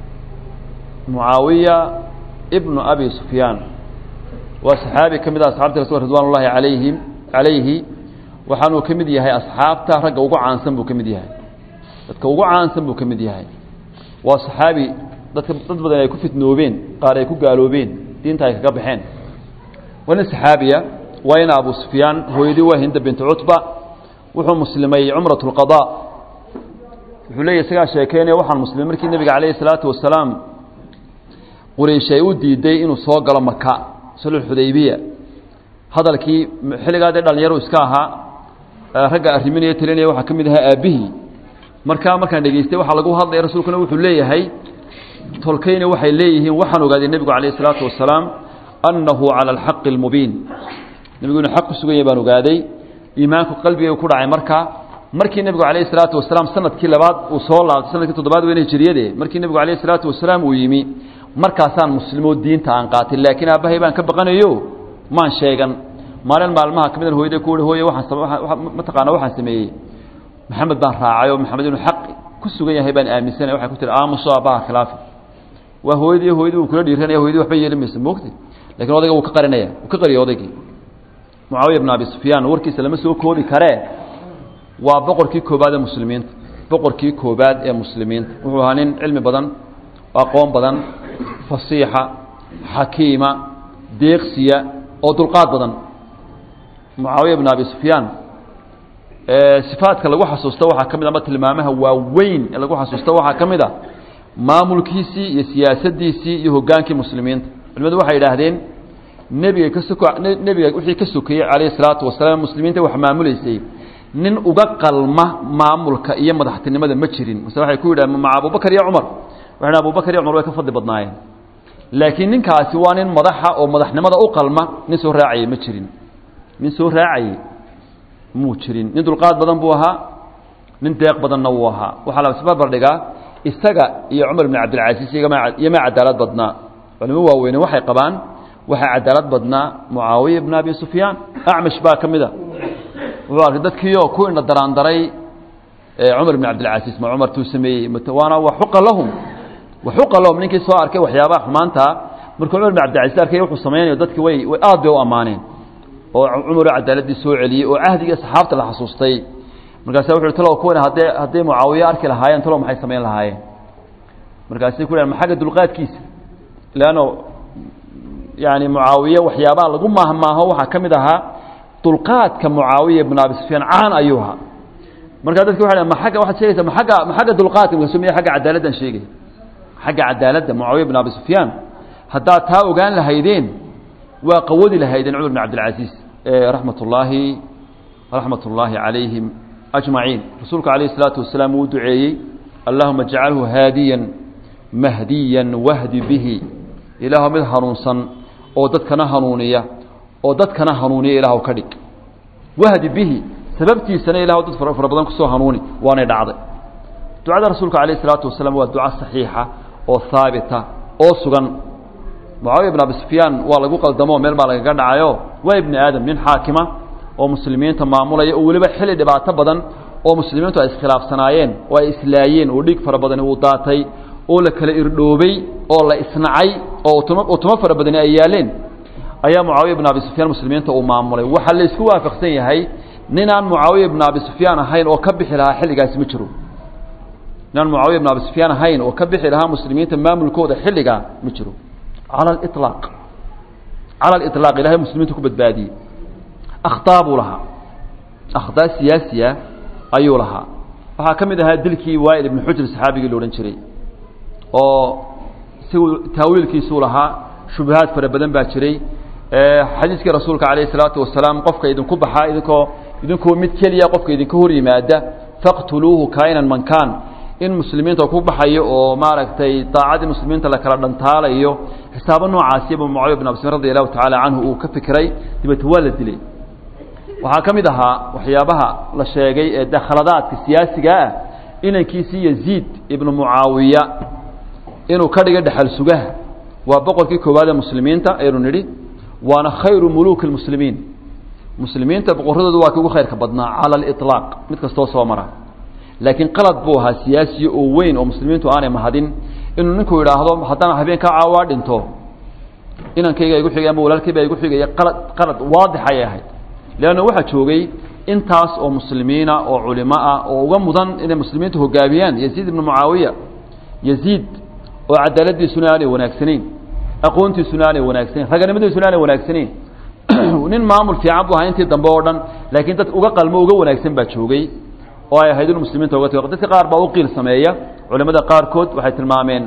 mucaawiya ibnu abi sufyaan waa saxaabi ka mid ah asxabta rasul ridwan ullahi alayhim calayhi waxaanuu ka mid yahay asxaabta ragga ugu caansan buu ka mid yahay dadka ugu caansan buu ka mid yahay waa saxaabi dadka dad badan ay ku fitnoobeen qaar ay ku gaaloobeen diinta ay kaga baxeen waa nin saxaabiya waa ina abu sufyaan hooyadii waa hinda bintu cutba wuxuu muslimay cumrat اlqada wuxuu leeyahy isagaa sheekeynaya waxaan muslimay markii nebiga calayhi salaatu wasalaam quraysh ay u diiday inuu soo galo maka sulxudaybiya hadalkii xilligaa dee dhalinyaro iska ahaa ragga arriminaya talinaya waxaa ka mid ahaa aabbihii markaa markaan dhegeystay waxaa lagu hadlaya rasuulkuna wuxuu leeyahay tolkayna waxay leeyihiin waxaan ogaaday nebigu calayh isalaatu wasalaam annahu cala alxaqi almubiin nebigu inuu xaq ku sugan yahay baan ogaaday iimaanku qalbigay ku dhacay markaa markii nebigu calayhi salaatu wasalaam sanadkii labaad uu soo laabtay sanadkii toddobaad weyne hijriyade markii nebigu calayhi salaatu wasalaam uu yimi markaasaan muslimo diinta aan qaatay laakiin aabbahay baan ka baqanayo maan sheegan maalin maalmaha ka midan hooyada ku hooye waxaan mataqaana waxaan sameeyey maxamed baan raacay oo maxamed inuu xaq ku sugan yahay baan aaminsanay waxay ku tiri aamuso aabbaha khilaafi waa hooyadii hooyadii uu kula dhiiranaya hoyadii waxba yeeli maysa moogti lakin odayga wuu ka qarinaya wuu ka qariyay odaygii mucaawiya bn abi sufyaan warkiisa lama soo koobi karee waa boqorkii koobaad ee muslimiinta boqorkii koobaad ee muslimiinta wuxuu ahaa nin cilmi badan aqoon badan fasiixa xakiima deeqsiya oo dulqaad badan mucaawiya bn abi sufyaan sifaadka lagu xasuusto waxaa ka mid ama tilmaamaha waaweyn ee lagu xasuusto waxaa ka mid a maamulkiisii iyo siyaasadiisii iyo hogaankii muslimiinta culimadu waxay idhaahdeen nebiga ka soko nebiga wixii ka sokeeyey calayhi salaatu wasalaam muslimiinta wax maamuleysay nin uga qalma maamulka iyo madaxtinimada ma jirin mase waxay ku yidhahdeen maca abubakar iyo cumar waxay dhahen abubakar iyo cumar way ka fadli badnaayeen laakiin ninkaasi waa nin madaxa oo madaxnimada u qalma nin soo raacayey ma jirin nin soo raacayey muu jirin nin dulqaad badan buu ahaa nin deeq badanna wuu ahaa waxaa la isbarbar dhigaa isaga iyo cumar bn cabdilcasiis iyoma cadaalad badnaa culimo waaweyne waxay qabaan waxaa cadaalad badnaa mucaawiya bn abi sufyaan acmash baa ka mid a wuxuu arkay dadkiioo ku indha daraandaray cumar bn cabdilcasiis ma cumar tuu sameeyey waana waxuqa lahum waxuqa lahum ninkii soo arkay waxyaabaha xumaantaa markuu cumar bn cabdilcasiis arkay wuxuu samaynayo dadki way way aad bay u ammaaneen oo cumaroo cadaaladii soo celiyey oo cahdiga saxaabta la xasuustay markaasa wuxu talow kuwan haddee hadday mucaawiye arki lahaayeen talow maxay samayn lahaayeen markaasay ku dhahen ma xagga dulqaadkiisa leanno yani mucaawiye waxyaabaha lagu maahmaaho waxaa ka mid ahaa dulqaadka mucaawiya bn abi sufyaan caan ayuu ahaa markaa dadki waxay ma agga waxaad sheegaysaa ma agga ma xagga dulqaadka markaasu miya agga cadaaladdan sheegaya xagga cadaaladda mucaawiya bn abi sufyaan haddaad taa ogaan lahaydeen waa qawadi lahaydeen cumar bn cabdilcasiis raxmat ullaahi raxmat ullaahi calayhim ajmaciin rasuulku calayh isalaatu wasalaam wuu duceeyey allahuma jcalhu haadiyan mahdiyan wahdi bihi ilaahu mid hanuunsan oo dadkana hanuuniya oo dadkana hanuuniya ilaahw ka dhig wahdi bihi sababtiisana ilah dad fara badan kusoo hanuuni waanay dhacday ducada rasuulka calayh isalaatu wasalaam waa duca saxiixa oo haabita oo sugan mucaawiya bn abi sufyaan waa lagu qaldamo meel baa lagaga dhacayo waa ibni aadam nin xaakima oo muslimiinta maamulaya oo weliba xilli dhibaato badan oo muslimiintu ay iskhilaafsanaayeen oo ay islaayeen oo dhiig fara badani uu daatay oo la kala irdhoobay oo la isnacay oo utumo fara badani ay yaaleen ayaa mucaawiya bn abi sufyaan muslimiinta uu maamulay waxaa la isku waafaqsan yahay ninaan mucaawiya bn abi sufyaan ahayn oo ka bixi lahaa xilligaasi ma jiro ninaan mucaawiya bn abi sufyaan ahayn oo ka bixi lahaa muslimiinta maamulkooda xilligaa ma jiro cala aliطlaaq cala aliطlaaq ilahay muslimiinta ku badbaadiyey akhtaa buu lahaa akhtaa siyaasiya ayuu lahaa waxaa ka mid ahaa dilkii waail ibnu xujr saxaabigii la odhan jiray oo isagu taawiilkiisuu lahaa shubahaad fara badan baa jiray xadiiskii rasuulka calayh isalaatu wasalaam qofka idinku baxaa idinkoo idinkoo mid keliya qofka idinka hor yimaada faqtuluuhu kainan man kaan in muslimiinta ku baxayo oo maaragtay daacadii muslimiinta la kala dhantaalayo xisaabo noocaasiyaba mucaawiya bin abi sufyan radi allahu tacaala canhu uu ka fikiray dabeete waa la dilay waxaa ka mid ahaa waxyaabaha la sheegay ee de khaladaadka siyaasiga ah inankiisii yaziid ibnu mucaawiya inuu ka dhiga dhexal sugaha waa boqorkii koowaad ee muslimiinta aynu nidhi waana khayru muluuki lmuslimiin muslimiinta boqorradoodu waa ki ugu khayrka badnaa cala aliطlaaq mid kastoo soo mara laakiin qalad buu ahaa siyaasiya oo weyn oo muslimiintu aanay mahadin inuu ninku idhaahdo haddaan habeenkaa caawaa dhinto inankayga igu xigay ama walaalkayba igu xigaya qalad qalad waadix ayay ahayd leanna waxaa joogay intaas oo muslimiina oo culimo ah oo uga mudan inay muslimiintu hogaamiyaan yaziid ibnu mucaawiya yaziid oo cadaaladiisuna aanay wanaagsanayn aqoontiisuna aanay wanaagsanayn raganimadiisuna aanay wanaagsanayn nin maamul fiican buu ahaa intii dambe oo dhan laakiin dad uga qalmo uga wanaagsan baa joogay oo ay ahayd inu muslimiinta uga tago dadka qaar baa u qiil sameeya culimada qaarkood waxay tilmaameen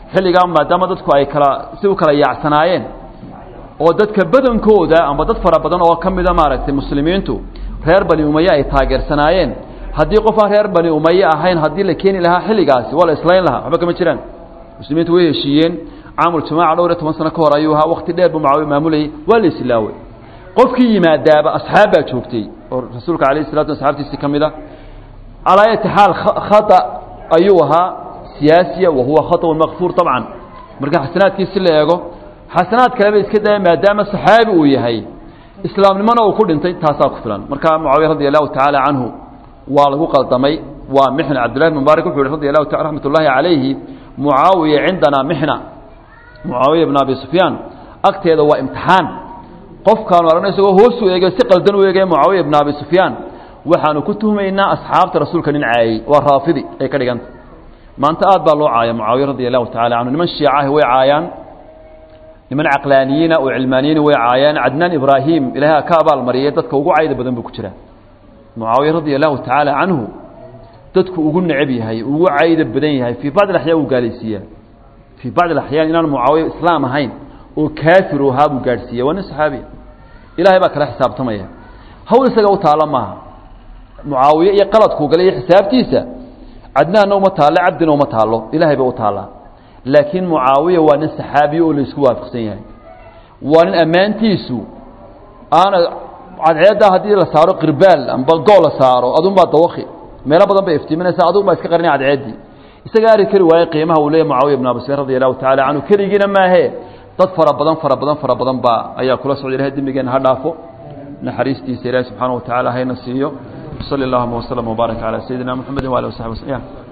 xilligaa maadaama dadku ay kala si u kala yaacsanaayeen oo dadka badankooda amba dad fara badan oo ka mida maaragtay muslimiintu reer bani umaye ay taageersanaayeen haddii qof aan reer bani umaye ahayn haddii la keeni lahaa xilligaasi waa la islayn lahaa waxba kama jiraan muslimiintu way heshiiyeen caamul-jamaaca dhowr iyo toban sano ka hor ayuu ahaa wakti dheer buu mucaawiya maamulayay waa la islaaway qofkii yimaadaaba asxaab baa joogtay oo rasuulka alayh salatu asxaabtiisii ka mid a calaa ayati xaal khata ayuu ahaa siyaasiya wa huwa khaطأun makfuur طabcan marka xasanaadkiisi la eego xasanaad kaleba iska daya maadaama saxaabi uu yahay islaamnimona uu ku dhintay taasaa ku filan marka mucaawiya radi allahu tacaala canhu waa lagu qaldamay waa mixna cabdillahi bn mubaarak wuxu yhi radi allahu ta raxmat ullaahi calayhi mucaawiya cindanaa mixna mucaawiya bn abi sufyaan agteeda waa imtixaan qofkaanu aragno isagoo hoosu eegay si qaldan u eegaya mucaawiya bn abi sufyaan waxaanu ku tuhmaynaa asxaabta rasuulka nin caayey waa raafidi ay ka dhiganta maanta aad baa loo caaya mucaawiya radi allahu tacala canhu niman shiicahi way caayaan niman caqlaaniyiina oo cilmaaniyiina way caayaan cadnaan ibraahim ilaahay ka abaalmariyay dadka ugu cayda badan buu ku jiraa mucaawiya radia allahu tacaala canhu dadku ugu necab yahay ugu cayda badan yahay fii bacd alaxyaan uu gaalaysiiyaa fii bacd alaxyaan inaan mucaawiya islaam ahayn oo kaafir u ahaa buu gaadhsiiya waa nin saxaabiya ilahay baa kala xisaabtamaya hawl isaga u taalla maaha mucaawiye iyo qaladkuu galay iyo xisaabtiisa cadnaanna uma taallo cabdina uma taallo ilahay bay u taallaa laakiin mucaawiya waa nin saxaabiya oo laisku waafaqsan yahay waa nin ammaantiisu aana cadceeddaa haddii la saaro qirbaal amba gool la saaro adunbaa dawaki meelo badan bay iftiiminaysaa adun baa iska qarinaya cadceeddii isaga ari kari waaye qiimaha uu leeyahy mucaawiya ibn abi sufyaan radi allahu tacala canhu keligiina maahee dad fara badan fara badan fara badan baa ayaa kula socda ilahay dembigeenna ha dhaafo naxariistiisa ilaahi subxaana wa tacala hayna siiyo sali allahuma waslama wbaarak calaa sayidina moxamedi waali wasaxbi waslm